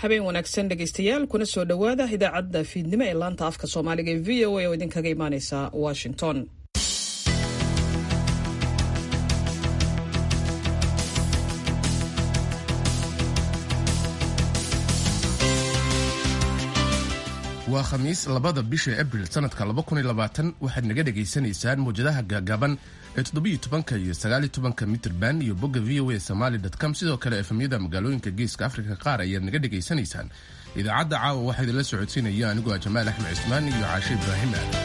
habeen wanaagsan dhegaystayaal kuna soo dhowaada idaacadda fiidnimo ee laanta afka soomaaliga ee v o a oo idinkaga imaaneysa washington waa khamiis labada bisha abril sanadka waxaad naga dhegaysanaysaan muwjadaha gaagaaban ee todobytobanka iyo sagaalitobanka mitrban iyo bogga v o a somaly com sidoo kale efemyada magaalooyinka geeska afrika qaar ayaad naga dhegaysanaysaan idaacadda caawa waxaa idinla socodsiinaya anigoo ah jamaal axmed cismaan iyo caashe ibraahim aadan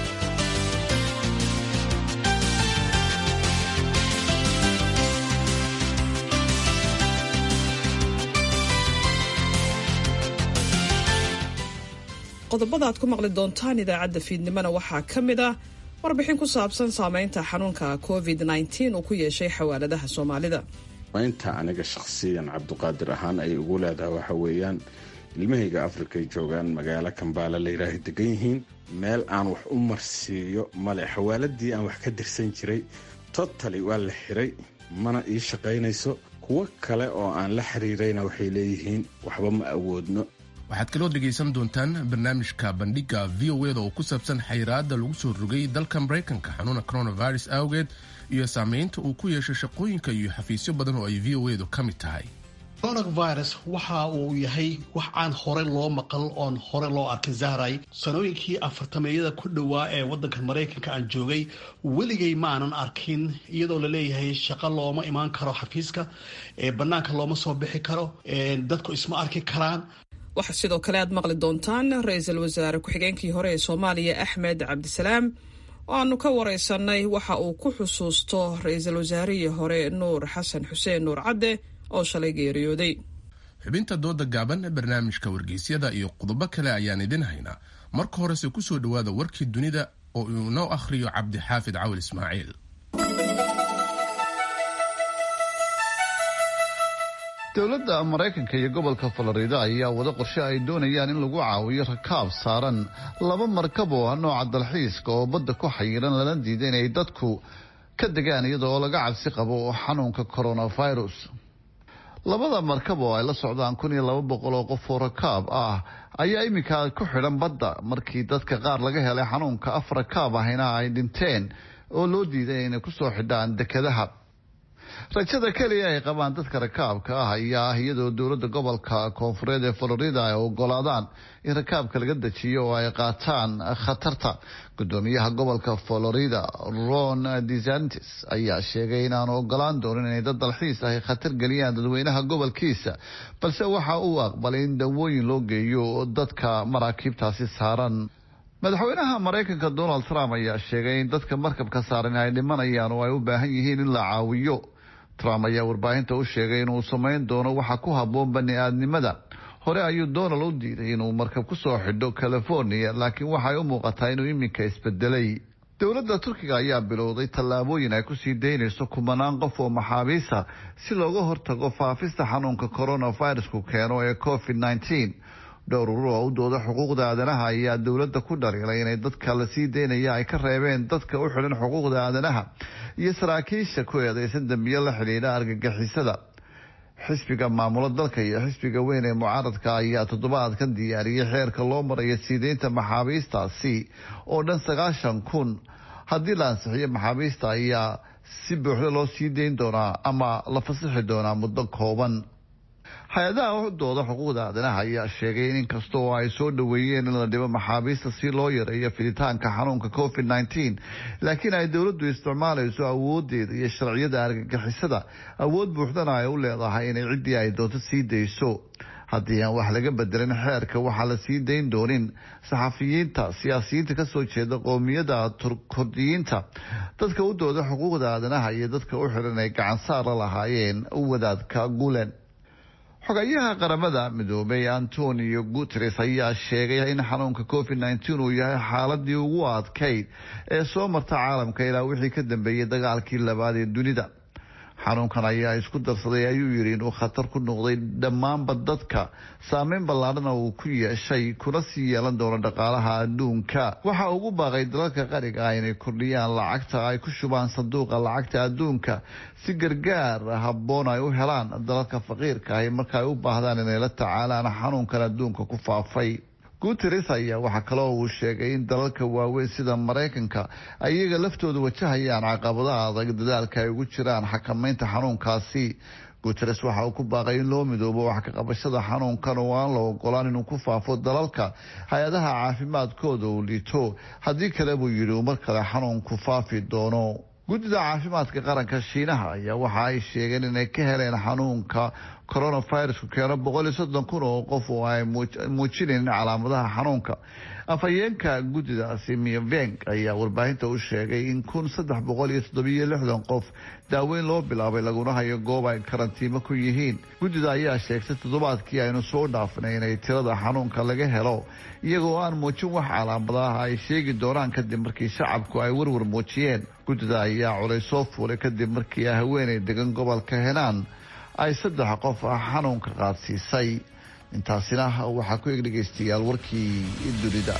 qodobada aad ku maqli doontaan idaacadda fiidnimona waxaa ka mid ah warbixin ku saabsan saameynta xanuunka covid -19 uu ku yeeshay xawaaladaha soomaalida maynta aniga shakhsiyan cabduqaadir ahaan ay ugu leedahay waxa weeyaan ilmahayga afrikay joogaan magaalo kambaala layidhaaha degan yihiin meel aan wax u marsiiyo male xawaaladii aan wax ka dirsan jiray totali waa la xiray mana ii shaqaynayso kuwo kale oo aan la xiriirayna waxay leeyihiin waxba ma awoodno waxaad kaloo dhegaysan doontaan barnaamijka bandhiga v o eda oo ku saabsan xayiraada lagu soo rogay dalka maraykanka xanuuna coronavirus awgeed iyo saameynta uu ku yeeshay shaqooyinka iyo xafiisyo badan oo ay v o edu ka mid tahay coronavirus waxa uu yahay wax aan hore loo maqal oon hore loo arkin zahray sanooyinkii afartameeyada ku dhowaa ee wadanka maraykanka aan joogay weligay maanan arkin iyadoo laleeyahay shaqo looma imaan karo xafiiska ee banaanka looma soo bixi karo dadku isma arki karaan waxaa sidoo kale aad maqli doontaan ra-iisul wasaare ku-xigeenkii hore ee soomaaliya axmed cabdisalaam oo aanu ka wareysanay waxa uu ku xusuusto ra-iisul wasaarihii hore nuur xasan xuseen nuur cadde oo shalay geeriyooday xubinta dooda gaaban barnaamijka wargeysyada iyo qodobo kale ayaan idin haynaa marka horese kusoo dhowaada warkii dunida oo uu inoo akhriyo cabdixaafid cawil ismaaciil dowladda maraykanka iyo gobolka florida ayaa wada qorshe ay doonayaan in lagu caawiyo rakaab saaran laba markab oo ah nooca dalxiiska oo badda ku xayiran lana diida inay dadku ka degaan iyadoo laga cabsi qabo xanuunka coronavirus labada markab oo ay la socdaan kun iyo laba boqol oo qof oo rakaab ah ayaa iminka ku xidhan badda markii dadka qaar laga helay xanuunka af rakaab ahina ay dhinteen oo loo diiday inay kusoo xidhaan dekadaha rajada keliya ay qabaan dadka rakaabka ah ayaa ah iyadoo dowladda gobolka koonfureed ee florida ay ogolaadaan in rakaabka laga dejiyo oo ay qaataan khatarta gudoomiyaha gobolka florida ron desantis ayaa sheegay inaanu ogolaan doonin inay dad dalxiis ahy khatar geliyaan dadweynaha gobolkiisa balse waxa uu aqbalay in dawooyin loo geeyo dadka maraakiibtaasi saaran madaxweynaha maraykanka donald trump ayaa sheegay in dadka markabka saaran ay dhimanayaan oo ay u baahan yihiin in la caawiyo trump ayaa warbaahinta u sheegay inuu samayn doono waxa ku habboon bani aadnimada hore ayuu donald u diiday inuu markab ku soo xidho california laakiin waxay u muuqataa inuu iminka isbedelay dowladda turkiga ayaa bilowday tallaabooyin ay kusii daynayso kumanaan qof oo maxaabiisa si looga hortago faafista xanuunka coronavirusku keeno ee covid nneteen dhowr urur oo u dooda xuquuqda aadanaha ayaa dowladda ku dhaliilay inay dadka la sii daynaya ay ka reebeen dadka u xidhan xuquuqda aadanaha iyo saraakiisha ku eedeysan dembiyo la xidhiidha argagixisada xisbiga maamulo dalka iyo xisbiga weyn ee mucaaradka ayaa toddobaadkan diyaariyey xeerka loo marayo siideynta maxaabiistaasi oo dhan sagaashan kun haddii la ansixiyo maxaabiista ayaa si buuxda loo sii dayn doonaa ama la fasixi doonaa muddo kooban hay-adaha u dooda xuquuqda aadanaha ayaa sheegay in inkasta oo ay soo dhoweeyeen in la dhibo maxaabiista si loo yareeyo fiditaanka xanuunka covid nneteen laakiin ay dowladdu isticmaalayso awoodeeda iyo sharciyada argagixisada awood buuxdana ay u leedahay inay ciddii ay doonto sii dayso haddii aan wax laga bedelin xeerka waxaa la sii dayn doonin saxafiyiinta siyaasiyiinta kasoo jeeda qoomiyada kurdiyiinta dadka u dooda xuquuqda aadanaha iyo dadka u xiran ay gacansaar la lahaayeen wadaadka gulen xogayaha qaramada midoobay antonio guteres ayaa sheegay in xanuunka covid nneteen uu yahay xaaladii ugu adkayd ee soo marta caalamka ilaa wixii ka dambeeyey dagaalkii labaad ee dunida xanuunkan ayaa isku darsaday ayuu yidhi inuu khatar ku noqday dhammaanba dadka saameyn ballaadhana uu ku yeeshay kuna sii yeelan doono dhaqaalaha adduunka waxa ugu baaqay dalalka qariga ah inay kordhiyaan lacagta ay ku shubaan sanduuqa lacagta adduunka si gargaar habboon ay u helaan dalalka faqiirka ahi marka ay u baahdaan inay la tacaalaan xanuunkan adduunka ku faafay guteres ayaa waxaa kaloo uu sheegay in dalalka waaweyn sida maraykanka ay iyaga laftooda wajahayaan caqabadaha adag dadaalka ay ugu jiraan xakamaynta xanuunkaasi guteres waxa uu ku baaqay in loo midoobo wax ka qabashada xanuunkan oo aan la ogolaan inuu ku faafo dalalka hay-adaha caafimaadkooda uu liito haddii kale buu yidhi uu mar kale xanuunku faafi doono guddida caafimaadka qaranka shiinaha ayaa waxa ay sheegeen inay ka heleen xanuunka coronavirusku keeno boqol iyo soddon kun oo qof oo ay muujinayn calaamadaha xanuunka afhayeenka guddidaasi miyveng ayaa warbaahinta u sheegay in kun saddex boqol iyo toddobiyo lixdan qof daaweyn loo bilaabay laguna hayo goob ay karantiimo ku yihiin guddida ayaa sheegtay toddobaadkii aynu soo dhaafnay inay tirada xanuunka laga helo iyagoo aan muujin wax calaamadaha ay sheegi doonaan kadib markii shacabku ay warwar muujiyeen guddida ayaa culay soo fuulay kadib markii haweenay degan gobolka henaan ay saddex qof xanuunka qaadsiisay intaasina waxaa ku eg dhegaystayaal warkii dunida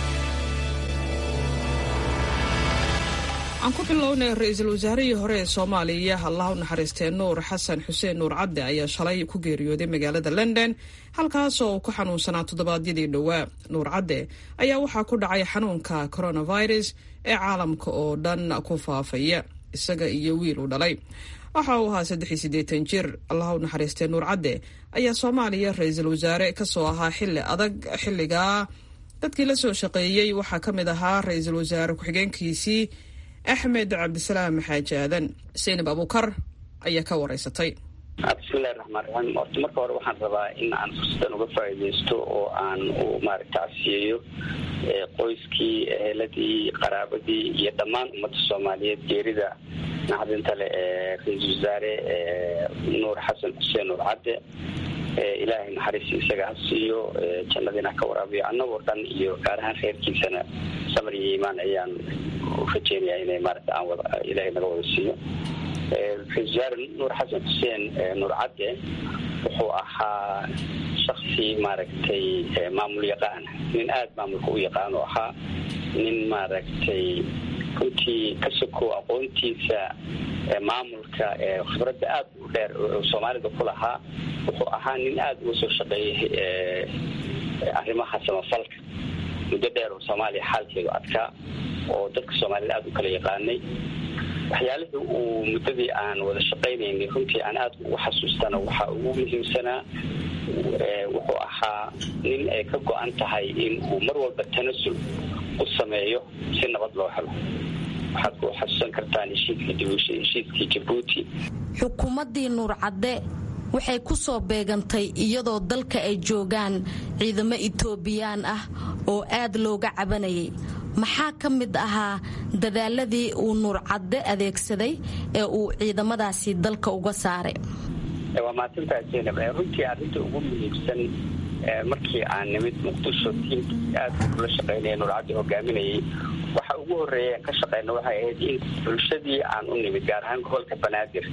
aan ku bilownay ra-iisul wasaarihii hore ee soomaaliya allah u naxariistee nuur xasan xuseen nuur cadde ayaa shalay ku geeriyooday magaalada london halkaasoo uu ku xanuunsanaa toddobaadyadii dhowaa nuur cadde ayaa waxaa ku dhacay xanuunka coronavirus ee caalamka oo dhan ku faafaya isaga iyo wiil uu dhalay waxa uu ahaa saddex iyo siddeetan jir allah u naxariistee nuur cadde ayaa soomaaliya ra-iisul wasaare kasoo ahaa xilli adag xilligaa dadkii la soo shaqeeyey waxaa ka mid ahaa ra-iisul wasaare ku-xigeenkiisii axmed cabdisalaam xaaji aadan saynab abuukar ayaa ka wareysatay bismillahi raxmaan raxiim horta marka hore waxaan rabaa in aan fursadan uga faa'iidaysto oo aan u maaragta casiyeeyo qoyskii eheladii qaraabadii iyo dhammaan ummadda soomaaliyeed geerida naxdinta leh ee ra-iisul wasaare nuur xasan xuseen nuur cadde ilaahay naxariis isaga ha siiyo jannadiina ka waraabiyo annagoo dhan iyo gaar ahaan kheyrkiisana samar iyo iimaan ayaan rajeynayaa inay maarata aan wada ilaahay naga wada siiyo ra-isul wasaare nuur xasan xuseen nuur cadde wuxuu ahaa shaksi maaragtay maamul yaqaan nin aada maamulka u yaqaan oo ahaa nin maaragtay runtii ka sokow aqoontiisa maamulka khibradda aada u dheer soomaalida ku lahaa wuxuu ahaa nin aada uga soo shaqeeyay arrimaha samafalka muddo dheer oo soomaaliya xaalkeedu adkaa oo dadka soomaalida aada u kala yaqaanay waxyaalihii uu muddadii aan wada shaqaynaynay runtii aan aada ugu xasuustana waxaa ugu muhiimsanaa wuxuu ahaa nin ay ka go-an tahay in uu mar walba tanasul u sameeyo si nabad loo helo waxaad ku xasuusan kartaan heshiiskii jabuuti xukuumaddii nuur cadde waxay ku soo beegantay iyadoo dalka ay joogaan ciidamo itoobiyaan ah oo aad looga cabanayay maxaa ka mid ahaa dadaaladii uu nuur cadde adeegsaday ee uu ciidamadaasi dalka uga saaray waa mahadsantaa zaynab runtii arrinta ugu muhiimsan markii aan nimid muqdisho tiimkii aad ula shaqaynaya nuur cadde hogaaminayay waxa ugu horreeya ka shaqeyna waxay ahayd in bulshadii aan u nimid gaar ahaan gobolka banaadir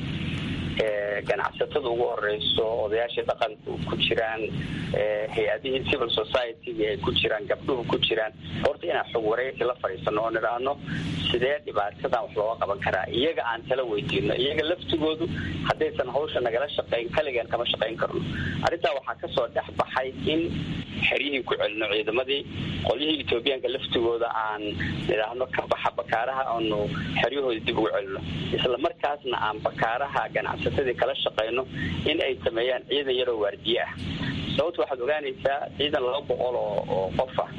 ganacsatada ugu horeyso odayaashii dhaqanka ku jiraan hay-adihii civil society-ga ay ku jiraan gabdhuhu ku jiraan horta inaan xog wareysi la fadhiisano oo nidhaahno sidee dhibaatadan wax looga qaban karaa iyaga aan tala weydiino iyaga laftigoodu haddaysan hawsha nagala shaqayn kaligan kama shaqayn karno arrintaa waxaa kasoo dhex baxay in xeryihii ku celino ciidamadii qolyihii etoobiyaanka laftigooda aan nidhaahno ka baxa bakaaraha aanu xeryahooda dib ugu celino isla markaasna aan bakaaraha ganacsatadii kala shaqayno in ay sameeyaan ciidan yaroo waardiye ah sababta waxaad ogaanaysaa ciidan laba boqol oo qof ah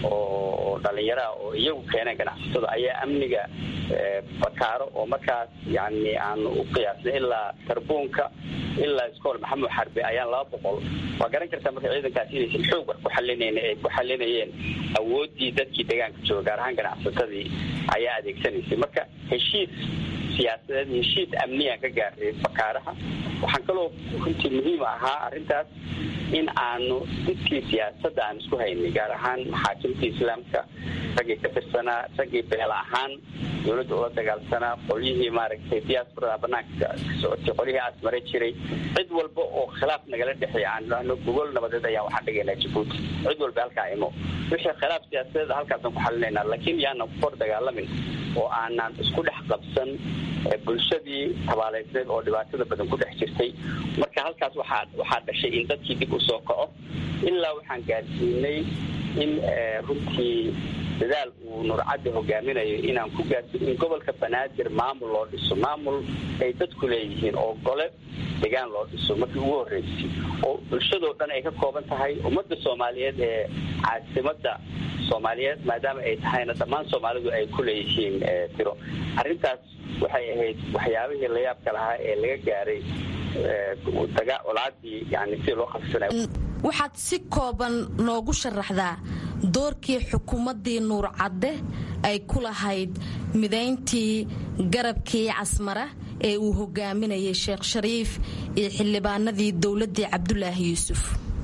oo dhalinyaraha oo iyagu keeneen ganacsatada ayaa amniga bakaaro oo markaas yani aan u qiyaasnay ilaa tarbuunka ilaa iskool maxamed xarbe ayaan laba boqol waa garan kartaa marka ciidankaas inaysan xoog wax ku xalinayn ay ku xalinayeen awooddii dadkii deegaanka jooga gaar ahaan ganacsatadii ayaa adeegsanaysay marka heshiis siyaasadeed heshiis amniyaan ka gaaray bakaaraha waxaan kaloo runtii muhiim ahaa arrintaas in aanu intii siyaasadda aan isku haynay gaar ahaan maxaakimtii islaamka raggii ka tirsanaa raggii beel ahaan dowladda ula dagaalsanaa qolyihii maaragtay diasporada banaanka ka socotay qolyihii asmare jiray cid walba oo khilaaf nagala dhexeeya aan idhaahno gogol nabadeed ayaan waxaan dhigaynaa jabuuti cid walba halkaa imo wixii khilaaf siyaasadeed halkaasaan ku xalinaynaa laakiin yaanan ku kor dagaalamin oo aanan isku dhex qabsan bulshadii tabaaleysneed oo dhibaatada badan ku dhex jirtay marka halkaas waxaa waxaa dhashay in dadkii dib u soo kaco ilaa waxaan gaarsiinay in runtii dadaal uu nurcadda hogaaminayo inaan ku gaarsiin in gobolka banaadir maamul loo dhiso maamul ay dadku leeyihiin oo gole degaan loo dhiso markii ugu horreysay oo bulshadoo dhan ay ka kooban tahay ummadda soomaaliyeed ee caasimadda soomaaliyeed maadaama ay tahayna dhammaan soomaalidu ay ku leeyihiin tiro arrintaas waxay ahayd waxyaabihii layaabka lahaa ee laga gaaray colaadii yani si loo khasisanayo waxaad si kooban noogu sharaxdaa doorkii xukuumaddii nuur cadde ay ku lahayd midayntii garabkii casmara ee uu hogaaminayay sheekh shariif iyo xildhibaanadii dowladdii cabdulaahi yuusuf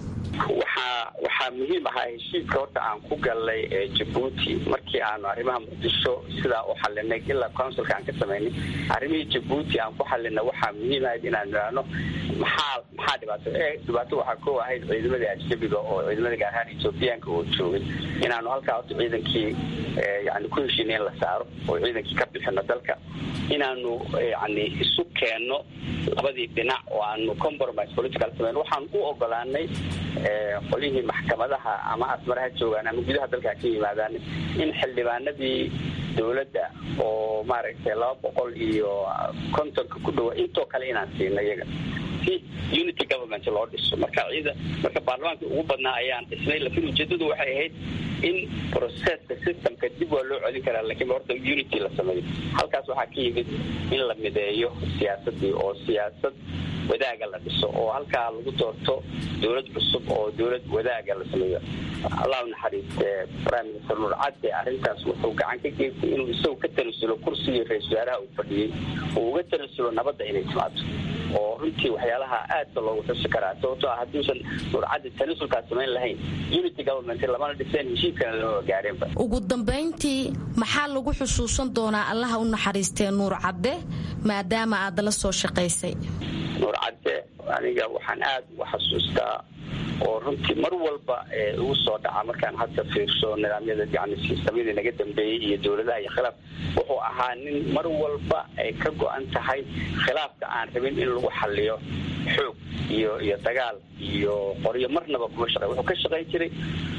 waxaa waxaa muhiim ahaa heshiiska horta aan ku galnay jabuuti markii aanu arrimaha muqdisho sidaa u xalinay ilaa counsilka aan ka samaynay arrimihii jabuuti aan ku xalinay waxaa muhiim ahayd inaan idhaahno maxaa maxaa dhibaato dhibaato waxaa ko ahayd ciidamadii ajnabiga oo ciidamada gaar ahaan ethoobiyaanka oo joogay inaanu halkaa horta ciidankii yani ku heshiinay in la saaro oo ciidankii ka bixino dalka inaanu yani isu keenno labadii dhinac oo aanu compromise political samayn waxaan u ogolaanay qolyihii maxkamadaha ama asmaraha joogaan ama gudaha dalka ka yimaadaan in xildhibaanadii dowladda oo maaragtay laba boqol iyo kontonka ku dhawa intoo kale inaan siino iyaga si unity government loo dhiso marka ciida marka baarlamaanka ugu badnaa ayaan dhisnay laakiin ujeedadu waxay ahayd in processka systemka dib waa loo celin karaa lakiin horta unity la sameeyo halkaas waxaa ka yimid in la mideeyo siyaasadii oo siyaasad wadaaga la dhiso oo halkaa lagu doorto dowlad cusub oo dowlad wadaaga la sameeyo allah u naxariiste prime minister nuur cadde arrintaas wuxuu gacan ka geystay inuu isagu ka tanasulo kursigii ra-isul wasaaraha uu fadhiyey uu uga tanasulo nabadda inay timaado oo runtii waxyaalaha aadka loogu xusi karaa sababtoo ah hadduusan nuur cadde tanasulkaas samayn lahayn unity government lamana dhiseen heshiiskana lama gaareenba ugu dambayntii maxaa lagu xusuusan doonaa allaha u naxariistee nuur cadde maadaama aad la soo shaqaysay nuur cadde aniga waxaan aada uga xasuustaa oo runtii mar walba ugu soo dhaca markaan hadda fiirso nidaamyada yani sistamyadii naga dambeeyey iyo dowladaha iyo khilaaf wuxuu ahaa nin mar walba ay ka go-an tahay khilaafka aan rabin in lagu xaliyo xoog iyo iyo dagaal iyo qoryo marnaba kuma shaqey wuxuu ka shaqayn jiray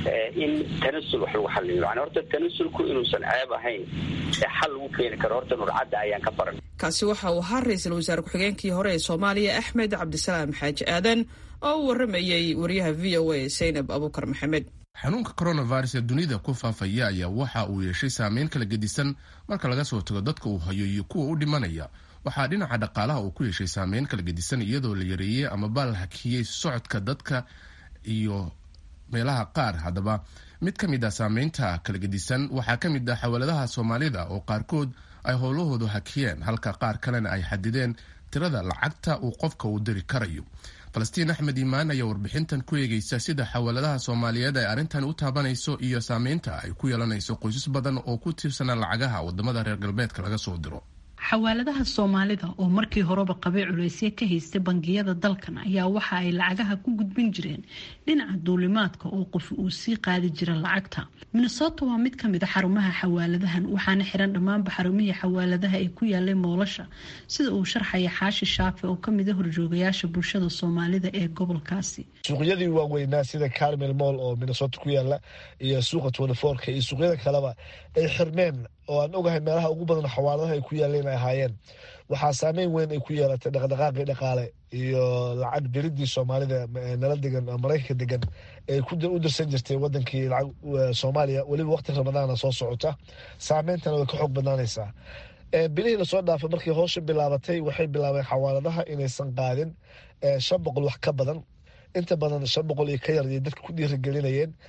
in tanasul wax lagu xaliyo yani horta tanasulku inuusan ceeb ahayn ee xal lagu keeni karo horta nurcadda ayaan ka baran kaasi waxa uu ahaa ra-iisul wasaare ku-xigeenkii hore ee soomaaliya axmed cabdisalaam xaaji aadan oo u waramayey wariyaha v o a saynab abukar maxamed xanuunka coronavirus ee dunida ku faafaya ayaa waxa uu yeeshay saameyn kala gedisan marka laga soo tago dadka uu hayo iyo kuwa u dhimanaya waxaa dhinaca dhaqaalaha uu ku yeeshay saameyn kala gedisan iyadoo la yareeyey amaba la hakiyey socodka dadka iyo meelaha qaar haddaba mid ka mid ah saameynta kala gedisan waxaa ka mid ah xawaladaha soomaalida oo qaarkood ay howlahoodu hakiyeen halka qaar kalena ay xadideen tirada lacagta uu qofka uu diri karayo falastiin axmed iimaan ayaa warbixintan ku eegeysa sida xawaladaha soomaaliyeed ay arrintan u taabanayso iyo saameynta ay ku yeelanayso qoysas badan oo ku tiirsanaa lacagaha wadamada reer galbeedka laga soo diro xawaaladaha soomaalida oo markii horeba qabay culaysyo ka haystay bangiyada dalkan ayaa waxa ay lacagaha ku gudbin jireen dhinaca duulimaadka oo qof uu sii qaadi jira lacagta minnesota waa mid kamid a xarumaha xawaaladahan waxaana xiran dhammaanba xarumihii xawaaladaha ee ku yaalay moolasha sida uu sharxaya xaashi shaafe oo kamid a horjoogayaasha bulshada soomaalida ee gobolkaasi suuqyadii waaweynaa sida carmel moll oo minnesota ku yaala iyo suuqa twentyfourka iyo suuqyada kaleba ay xirmeen oo aan ogahay meelaha ugu badan xawaaladaha ay ku yaaleen ay ahaayeen waxaa saameyn weyn ay ku yeelatay dhaqdhaqaaqii dhaqaale iyo lacag diridii soomaalida nala degan maraykanka degan ee u dirsan jirtay wadankii lacag soomaaliya weliba waqti ramadaana soo socota saameyntana way ka xoog badnaanaysaa bilihii lasoo dhaafay markii hoosha bilaabatay waxay bilaabeen xawaaladaha inaysan qaadin shan boqol wax ka badan inta badan shan boqol iyo ka yar iyo dadka ku dhiirigelinayeen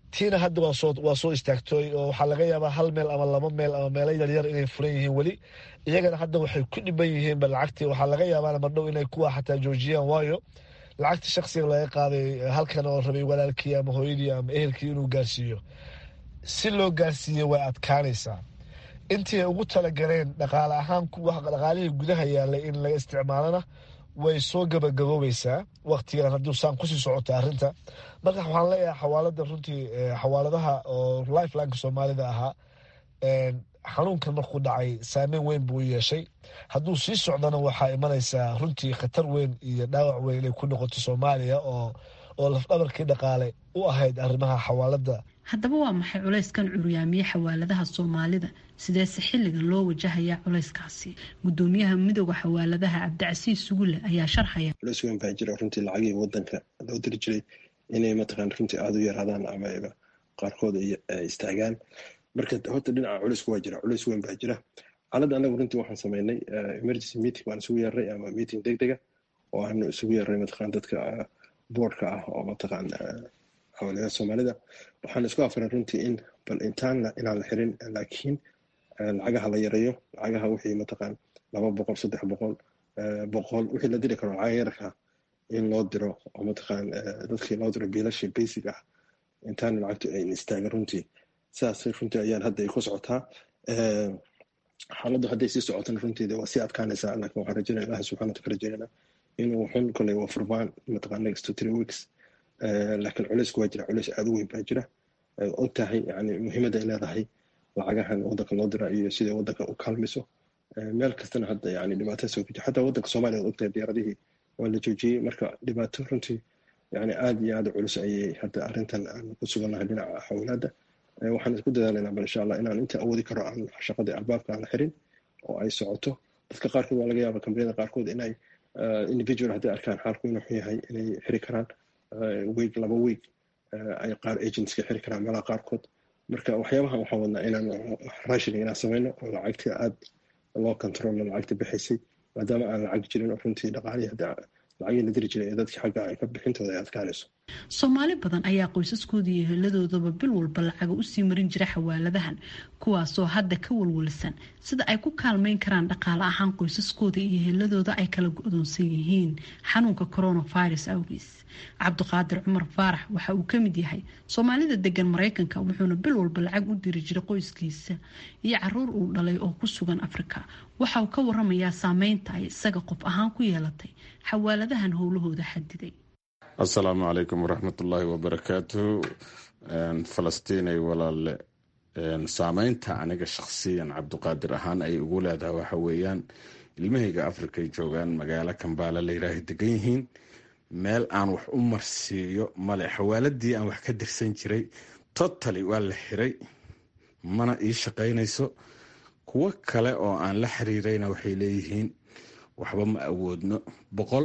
tiina hadda waa soo istaagtooy oo waxaa laga yaabaa hal meel ama laba meel ama meelo yaryar inay furan yihiin weli iyagana hadda waxay ku dhiban yihiinba lacagtii waxaa laga yaabaa mardhow inay kuwa xataa joojiyaan waayo lacagtii shaksiga laga qaaday halkan oo rabay walaalkii ama hooyadii ama ehelkii inuu gaarsiiyo si loo gaarsiiyo way adkaanaysaa intii ay ugu talagaleen dhaqaale ahaan dhaqaalihii gudaha yaalay in laga isticmaalana way soo gabagaboobaysaa waktigan hadduu saan kusii socota arrinta marka waxaan leeyahay xawaalada runtii xawaaladaha oo lifelineka soomaalida ahaa xanuunkan markuu dhacay saameyn weyn buu yeeshay hadduu sii socdana waxaa imanaysaa runtii khatar weyn iyo dhaawac weyn inay ku noqoto soomaaliya oo oo lafdhabarkii dhaqaale u ahayd arrimaha xawaalada haddaba waa maxay culayskan curyaamiye xawaaladaha soomaalida sideese xilligan loo wajahayaa culayskaasi gudoomiyaha midooda xawaaladaha cabdicasiis sugulle ayaa sharxaya culays weyn baa jira runtii lacagii wadanka loo diri jiray inay mataqaan runtii aada u yaraadaan ama qaarkood ay istaagaan marka horta dhinaca culaysku waa jira culays weyn baa jira xaaladda anagu runtii waxaan sameynay emergency meeting waan isugu yeernay ama meeting deg dega oo aanu isugu yeernay mataqaan dadka boardka ah oo mataqaan xawaaladaha soomaalida waxaan isku afaray runtii in bal intaan inaan la xirin laakiin lacagaha la yareeyo lacagaha wixii mataqaan laba boqol saddex boqol boqol wixii la diri karo lacaga yarka in loo diro oo mataqaan dadkii loo diro biilashii basic ah intaan lacagtu ayn istaagan runtii sidaas runtii ayaan hadda ay ku socotaa xaaladdu hadday sii socotana runtii waa sii adkaanaysaa laakiin waxaan rajaynaya ilahi subxana wataala rajaynayna inuu xun koley waa furmaan mataqaan next to three weeks laakiin culaysku waa jira culays aada u weyn baa jira og tahay yani muhiimadda ay leedahay lacagahan wadanka loo dira iyo sida wadanka u kaalmayso meel kastana hadda yani dhibaato soo guji xataa wadanka soomaaliya od ogtahay diyaaradihii waa la joojiyey marka dhibaato runtii yani aada iyo aada culus ayay hadda arrintan aan ku sugannahay dhinaca xawlaada waxaan isku dadaalaynaa bal insha allah inaan inta awoodi karo aan shaqadii albaabka aan la xirin oo ay socoto dadka qaarkood waa laga yaaba kambaniyada qaarkood inay individual hadday arkaan xaalku inuu xun yahay inay xiri karaan weeg laba weeg ay qaar agentska xiri karaan meelaha qaarkood marka waxyaabahan waxaan wadnaa inaan raashining inaan sameyno oo lacagtii aada loo controlo lacagta bixaysay maadaama aan lacag jirin oo runtii dhaqaalihii hadda lacagii la diri jiray ee dadkii xagga ay ka bixintooda ay adkaanayso soomaali badan ayaa qoysaskooda iyo heladoodaba bil walba lacaga usii marin jira xawaaladahan kuwaasoo hadda ka walwalsan sida ay ku kaalmeyn karaan dhaqaale ahaan qoysaskooda iyo heladooda ay kala go-doonsan yihiin xanuunka coronavirus awgiis cabdiqaadir cumar faarax waxa uu kamid yahay soomaalida degan mareykanka wuxuuna bil walba lacag u diri jiray qoyskiisa iyo caruur uu dhalay oo ku sugan afrika waxa uu ka waramayaa saameynta ay isaga qof ahaan ku yeelatay xawaaladahan howlahooda xadiday assalaamu calaykum waraxmatullaahi wabarakaatu falastiinay walaalle saameynta aniga shakhsiyan cabdiqaadir ahaan ay ugu leedahay waxa weeyaan ilmahayga afrikay joogaan magaalo kambaala layiraaha degan yihiin meel aan wax u marsiiyo male xawaaladii aan wax ka dirsan jiray totally waa la xiray mana ii shaqaynayso kuwo kale oo aan la xiriirayna waxay leeyihiin waxba ma awoodno boqol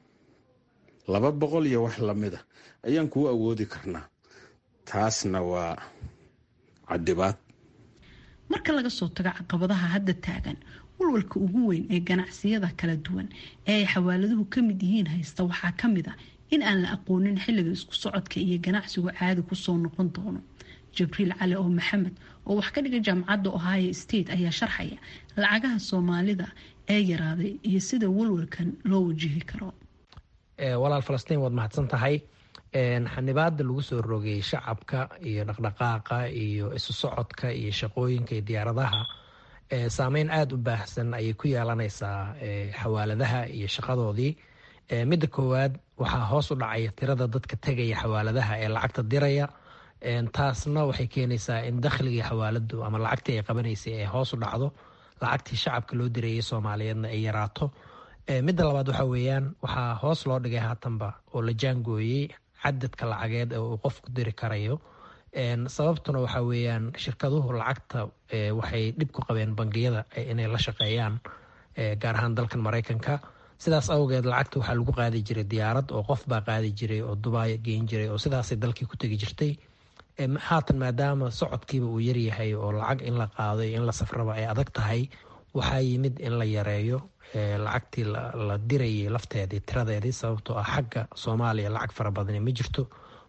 laba boqol iyo wax lamida ayaan kuu awoodi karnaa taasna waa cadibaad marka laga soo tago caqabadaha hadda taagan walwalka ugu weyn ee ganacsiyada kala duwan ee ay xawaaladuhu ka mid yihiin haysta waxaa ka mid a in aan la aqoonin xilliga isku socodka iyo ganacsigu caadi kusoo noqon doono jibriil cali oo maxamed oo wax ka dhiga jaamacadda ohio state ayaa sharxaya lacagaha soomaalida ee yaraaday iyo sida walwalkan loo wajihi karo walaal falastiin waad mahadsan tahay xanibaada lagu soo rogay shacabka iyo dhaqdhaqaaqa iyo isu socodka iyo shaqooyinka iyo diyaaradaha saameyn aada u baahsan ayay ku yeelanaysaa xawaaladaha iyo shaqadoodii midda koowaad waxaa hoos u dhacaya tirada dadka tegaya xawaaladaha ee lacagta diraya taasna waxay keenaysaa in dakhligii xawaaladu ama lacagtii ay qabanaysay ay hoos u dhacdo lacagtii shacabka loo dirayay soomaaliyeedna ay yaraato midda labaad waxa weeyaan waxaa hoos loo dhigay haatanba oo la jaangooyey cadadka lacageed ee uu qofku diri karayo sababtuna waxa weeyaan shirkaduhu lacagta waxay dhib ku qabeen bangiyada inay la shaqeeyaan gaar ahaan dalkan mareykanka sidaas awgeed lacagta waxaa lagu qaadi jiray diyaarad oo qof baa qaadi jiray oo dubaay geyn jiray oo sidaasay dalkii ku tegi jirtay haatan maadaama socodkiiba uu yaryahay oo lacag in la qaado iyo in la safraba ay adag tahay waxaa yimid in la yareeyo lacagtii la dirayay lafteedii tiradeedii sababtoo ah xagga soomaaliya lacag fara badani ma jirto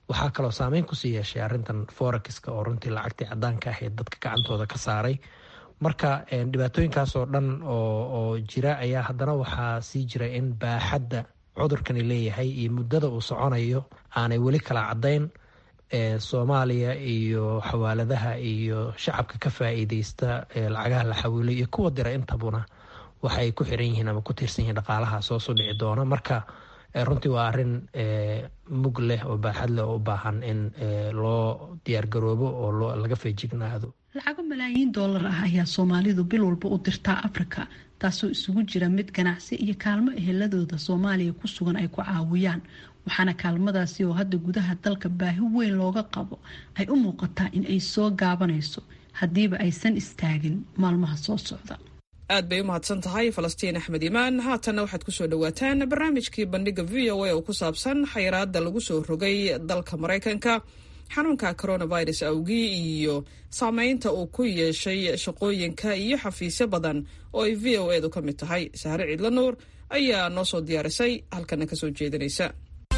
waxaa kaloo saameyn kusii yeeshay arintan forexiska oo runtii lacagtii cadaanka ahayd dadka gacantooda ka saaray marka dhibaatooyinkaasoo dhan oo jira ayaa haddana waxaa sii jira in baaxadda cudurkani leeyahay iyo muddada uu soconayo aanay weli kala cadayn soomaaliya iyo xawaaladaha iyo shacabka ka faa-iideysta lacagaha la xawiilay iyo kuwa dira intabuna waxay ku xiran yihiin ama ku tiirsan yihiin dhaqaalaha soo soo dhici doona marka runtii waa arin mug leh oo baaxad leh oo u baahan in loo diyaargaroobo oo laga feejignaado lacago malaayiin doolar ah ayaa soomaalidu bil walba u dirtaa afrika taasoo isugu jira mid ganacsi iyo kaalmo eheladooda soomaaliya ku sugan ay ku caawiyaan waxaana kaalmadaasi oo hadda gudaha dalka baahi weyn looga qabo ay u muuqataa in ay soo gaabanayso haddiiba aysan istaagin maalmaha soo socda aad bay u mahadsan tahay falastiin axmed imaan haatanna waxaad kusoo dhawaataan barnaamijkii bandhiga v o a oo ku saabsan xayiraada lagu soo rogay dalka maraykanka xanuunka coronavirus awgii iyo saameynta uu ku yeeshay shaqooyinka iyo xafiisyo badan oo ay v o edu ka mid tahay sahre ciidla nuur ayaa noo soo diyaarisay halkana kasoo jeedinaysa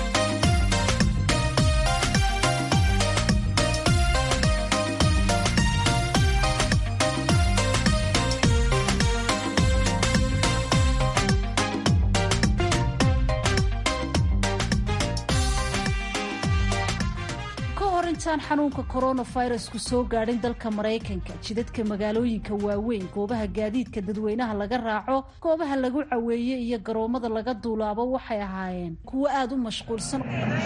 intaan xanuunka coronavirusku soo gaadhin dalka maraykanka jidadka magaalooyinka waaweyn goobaha gaadiidka dadweynaha laga raaco goobaha lagu caweeye iyo garoomada laga duulaabo waxay ahaayeen kuwo aada u mashquulsan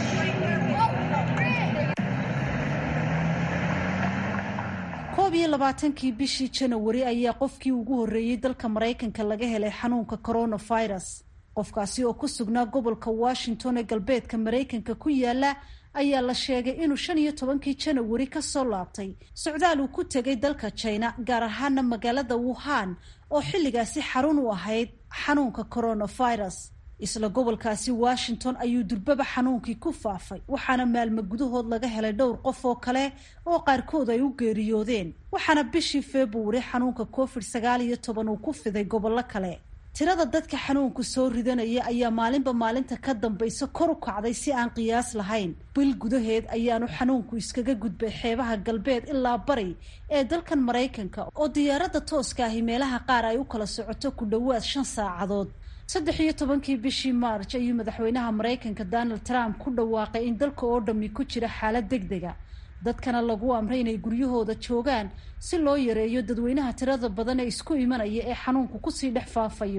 koob iyo labaatankii bishii janawari ayaa qofkii ugu horreeyey dalka maraykanka laga helay xanuunka coronavirus qofkaasi oo ku sugnaa gobolka washington ee galbeedka maraykanka ku yaala ayaa la sheegay inuu shan iyo tobankii janawari kasoo laabtay socdaal uu ku tegay dalka china gaar ahaana magaalada wuhan oo xilligaasi xarun u ahayd xanuunka coronavirus isla gobolkaasi washington ayuu durbaba xanuunkii ku faafay waxaana maalmo gudahood laga helay dhowr qof oo kale oo qaarkood ay u geeriyoodeen waxaana bishii februari xanuunka covid sagaal iyo toban uu ku fiday gobollo kale tirada dadka xanuunku soo ridanaya ayaa maalinba maalinta ka dambaysa kor u kacday si aan qiyaas lahayn bil gudaheed ayaanu xanuunku iskaga gudbay xeebaha galbeed ilaa bari ee dalkan maraykanka oo diyaaradda tooska ahi meelaha qaar ay u kala socoto ku dhowaad shan saacadood saddex iyo tobankii bishii maarj ayuu madaxweynaha maraykanka donald trump ku dhawaaqay in dalka oo dhammi ku jira xaalad deg dega dadkana lagu amray inay guryahooda joogaan si loo yareeyo dadweynaha tirada badan ee isku imanaya ee xanuunku kusii dhex faafayo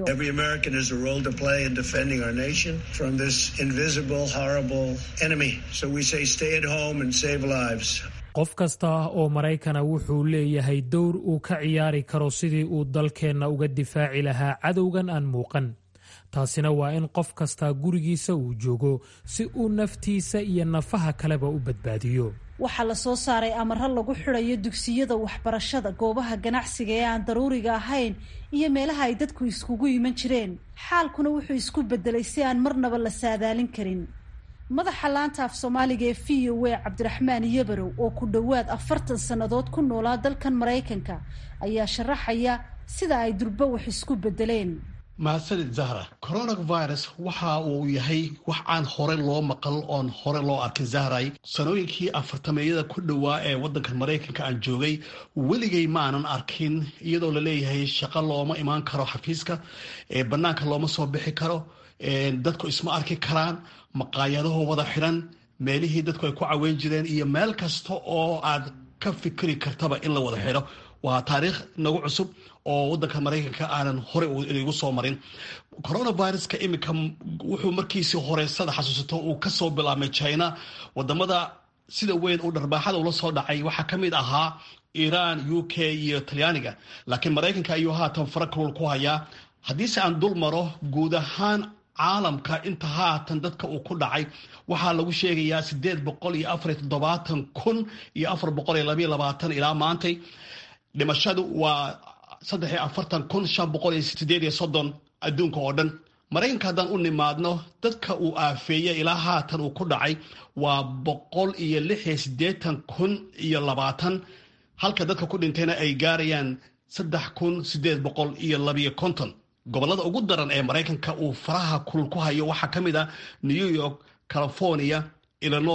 qof kasta oo maraykana wuxuu leeyahay dowr uu ka ciyaari karo sidii uu dalkeenna uga difaaci lahaa cadowgan aan muuqan taasina waa in qof kastaa gurigiisa uu joogo si uu naftiisa iyo nafaha kaleba u badbaadiyo waxaa la soo saaray amaro lagu xidhayo dugsiyada waxbarashada goobaha ganacsiga ee aan daruuriga ahayn iyo meelaha ay dadku iskugu iman jireen xaalkuna wuxuu isku bedelay si aan marnaba la saadaalin karin madaxa laanta af soomaaliga ee v o a cabdiraxmaan yabarow oo ku dhowaad afartan sannadood ku noolaa dalkan maraykanka ayaa sharaxaya sida ay durba wax isku bedeleen mahadsanid zahra coronavirus waxa uu yahay wax aan hore loo maqal oon hore loo arkin zahray sanooyinkii afartameeyada ku dhowaa ee waddanka maraykanka aan joogay weligay maanan arkin iyadoo laleeyahay shaqo looma imaan karo xafiiska bannaanka looma soo bixi karo dadku isma arki karaan maqaayadaho wada xidhan meelihii dadku ay ku caweyn jireen iyo meel kasta oo aad ka fikri kartaba in la wada xidho waa taariikh nagu cusub oo wadanka maraykanka aanan horey igu soo marin coronaviruska iminka wuxuu markiisii horeysada xasuusato uu kasoo bilaabmay china wadamada sida weyn uu dharbaaxada ula soo dhacay waxaa ka mid ahaa iran u k iyo talyaaniga laakiin maraykanka ayuu haatan farakulul ku hayaa haddiise aan dul maro guud ahaan caalamka inta haatan dadka uu ku dhacay waxaa lagu sheegayaa sideed boqol iyo afariyo toddobaatan kun iyo afar boqol iyo labayo labaatan ilaa maantay dhimashadu waa saddex iyo afartan kun shan boqol iyo sideed iyo soddon adduunka oo dhan maraykanka haddaan u nimaadno dadka uu aafeeyey ilaa haatan uu ku dhacay waa boqol iyo lix iyo siddeetan kun iyo labaatan halka dadka ku dhintayna ay gaarayaan saddex kun sideed boqol iyo labiyo konton gobollada ugu daran ee maraykanka uu faraha kulul ku hayo waxaa ka mid ah new york california illinois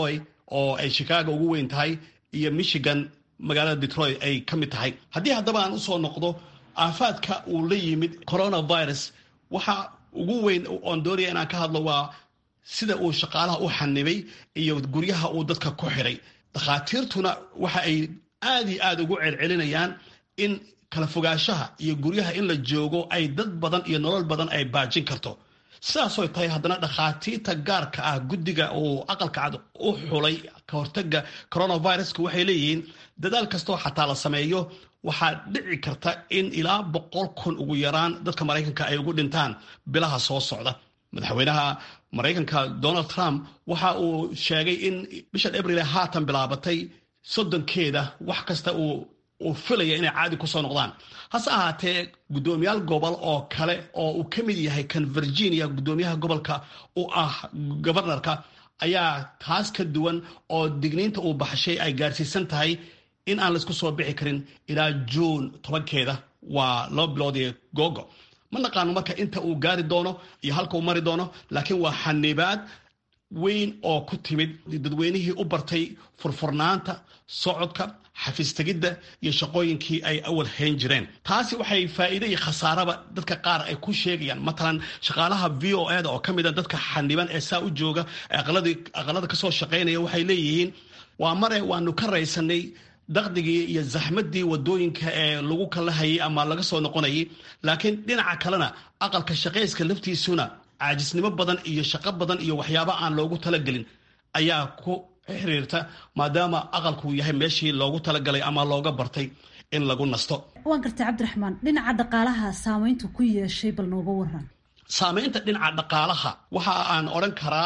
oo ay chicago ugu weyn tahay iyo michigan magaalada detroit ay ka mid tahay haddii haddaba aan usoo noqdo aafaadka uu la yimid coronavirus waxa ugu weyn oon doonaya inaan ka hadlo waa sida uu shaqaalaha u xanibay iyo guryaha uu dadka ku xiray dakhaatiirtuna waxa ay aad iyo aad ugu celcelinayaan in kala fogaanshaha iyo guryaha in la joogo ay dad badan iyo nolol badan ay baajin karto sidaasoy tahay haddana dhakhaatiirta gaarka ah guddiga uu aqalka cad u xulay ka hortaga coronaviruska waxay leeyihiin dadaal kastoo xataa la sameeyo waxaa dhici karta in ilaa boqol kun ugu yaraan dadka maraykanka ay ugu dhintaan bilaha soo socda madaxweynaha maraykanka donald trump waxa uu sheegay in bishan abril haatan bilaabatay soddonkeeda wax kasta uu uu filaya inay caadi kusoo noqdaan hase ahaatee guddoomiyaal gobol oo kale oo uu ka mid yahay kan virginia guddoomiyaha gobolka u ah gobarnarka ayaa taas ka duwan oo digniinta uu baxshay ay gaarsiisan tahay in aan laisku soo bixi karin ilaa juun tobankeeda waa laba bilood iyo googo ma naqaano marka inta uu gaari doono iyo halka uu mari doono laakiin waa xanibaad weyn oo ku timid dadweynihii u bartay furfurnaanta socodka xafiistegidda iyo shaqooyinkii ay awal hayn jireen taasi waxay faa'iide iyo khasaaraba dadka qaar ay ku sheegayaan matalan shaqaalaha v o eda oo ka mid a dadka xaniban ee saa u jooga aqalada kasoo shaqaynaya waxay leeyihiin waa mare waanu ka raysanay daqdigii iyo zaxmadii wadooyinka ee lagu kala hayay ama laga soo noqonayay laakiin dhinaca kalena aqalka shaqayska laftiisuna caajisnimo badan iyo shaqo badan iyo waxyaaba aan loogu talagelin ayaa ku xiriirta maadaama aqalku yahay meeshii loogu talagalay ama looga bartay in lagu nasto waan gartay cabdiraxmaan dhinaca dhaqaalaha saamayntu ku yeeshay bal nooga waran saamaynta dhinaca dhaqaalaha waxa aan odhan karaa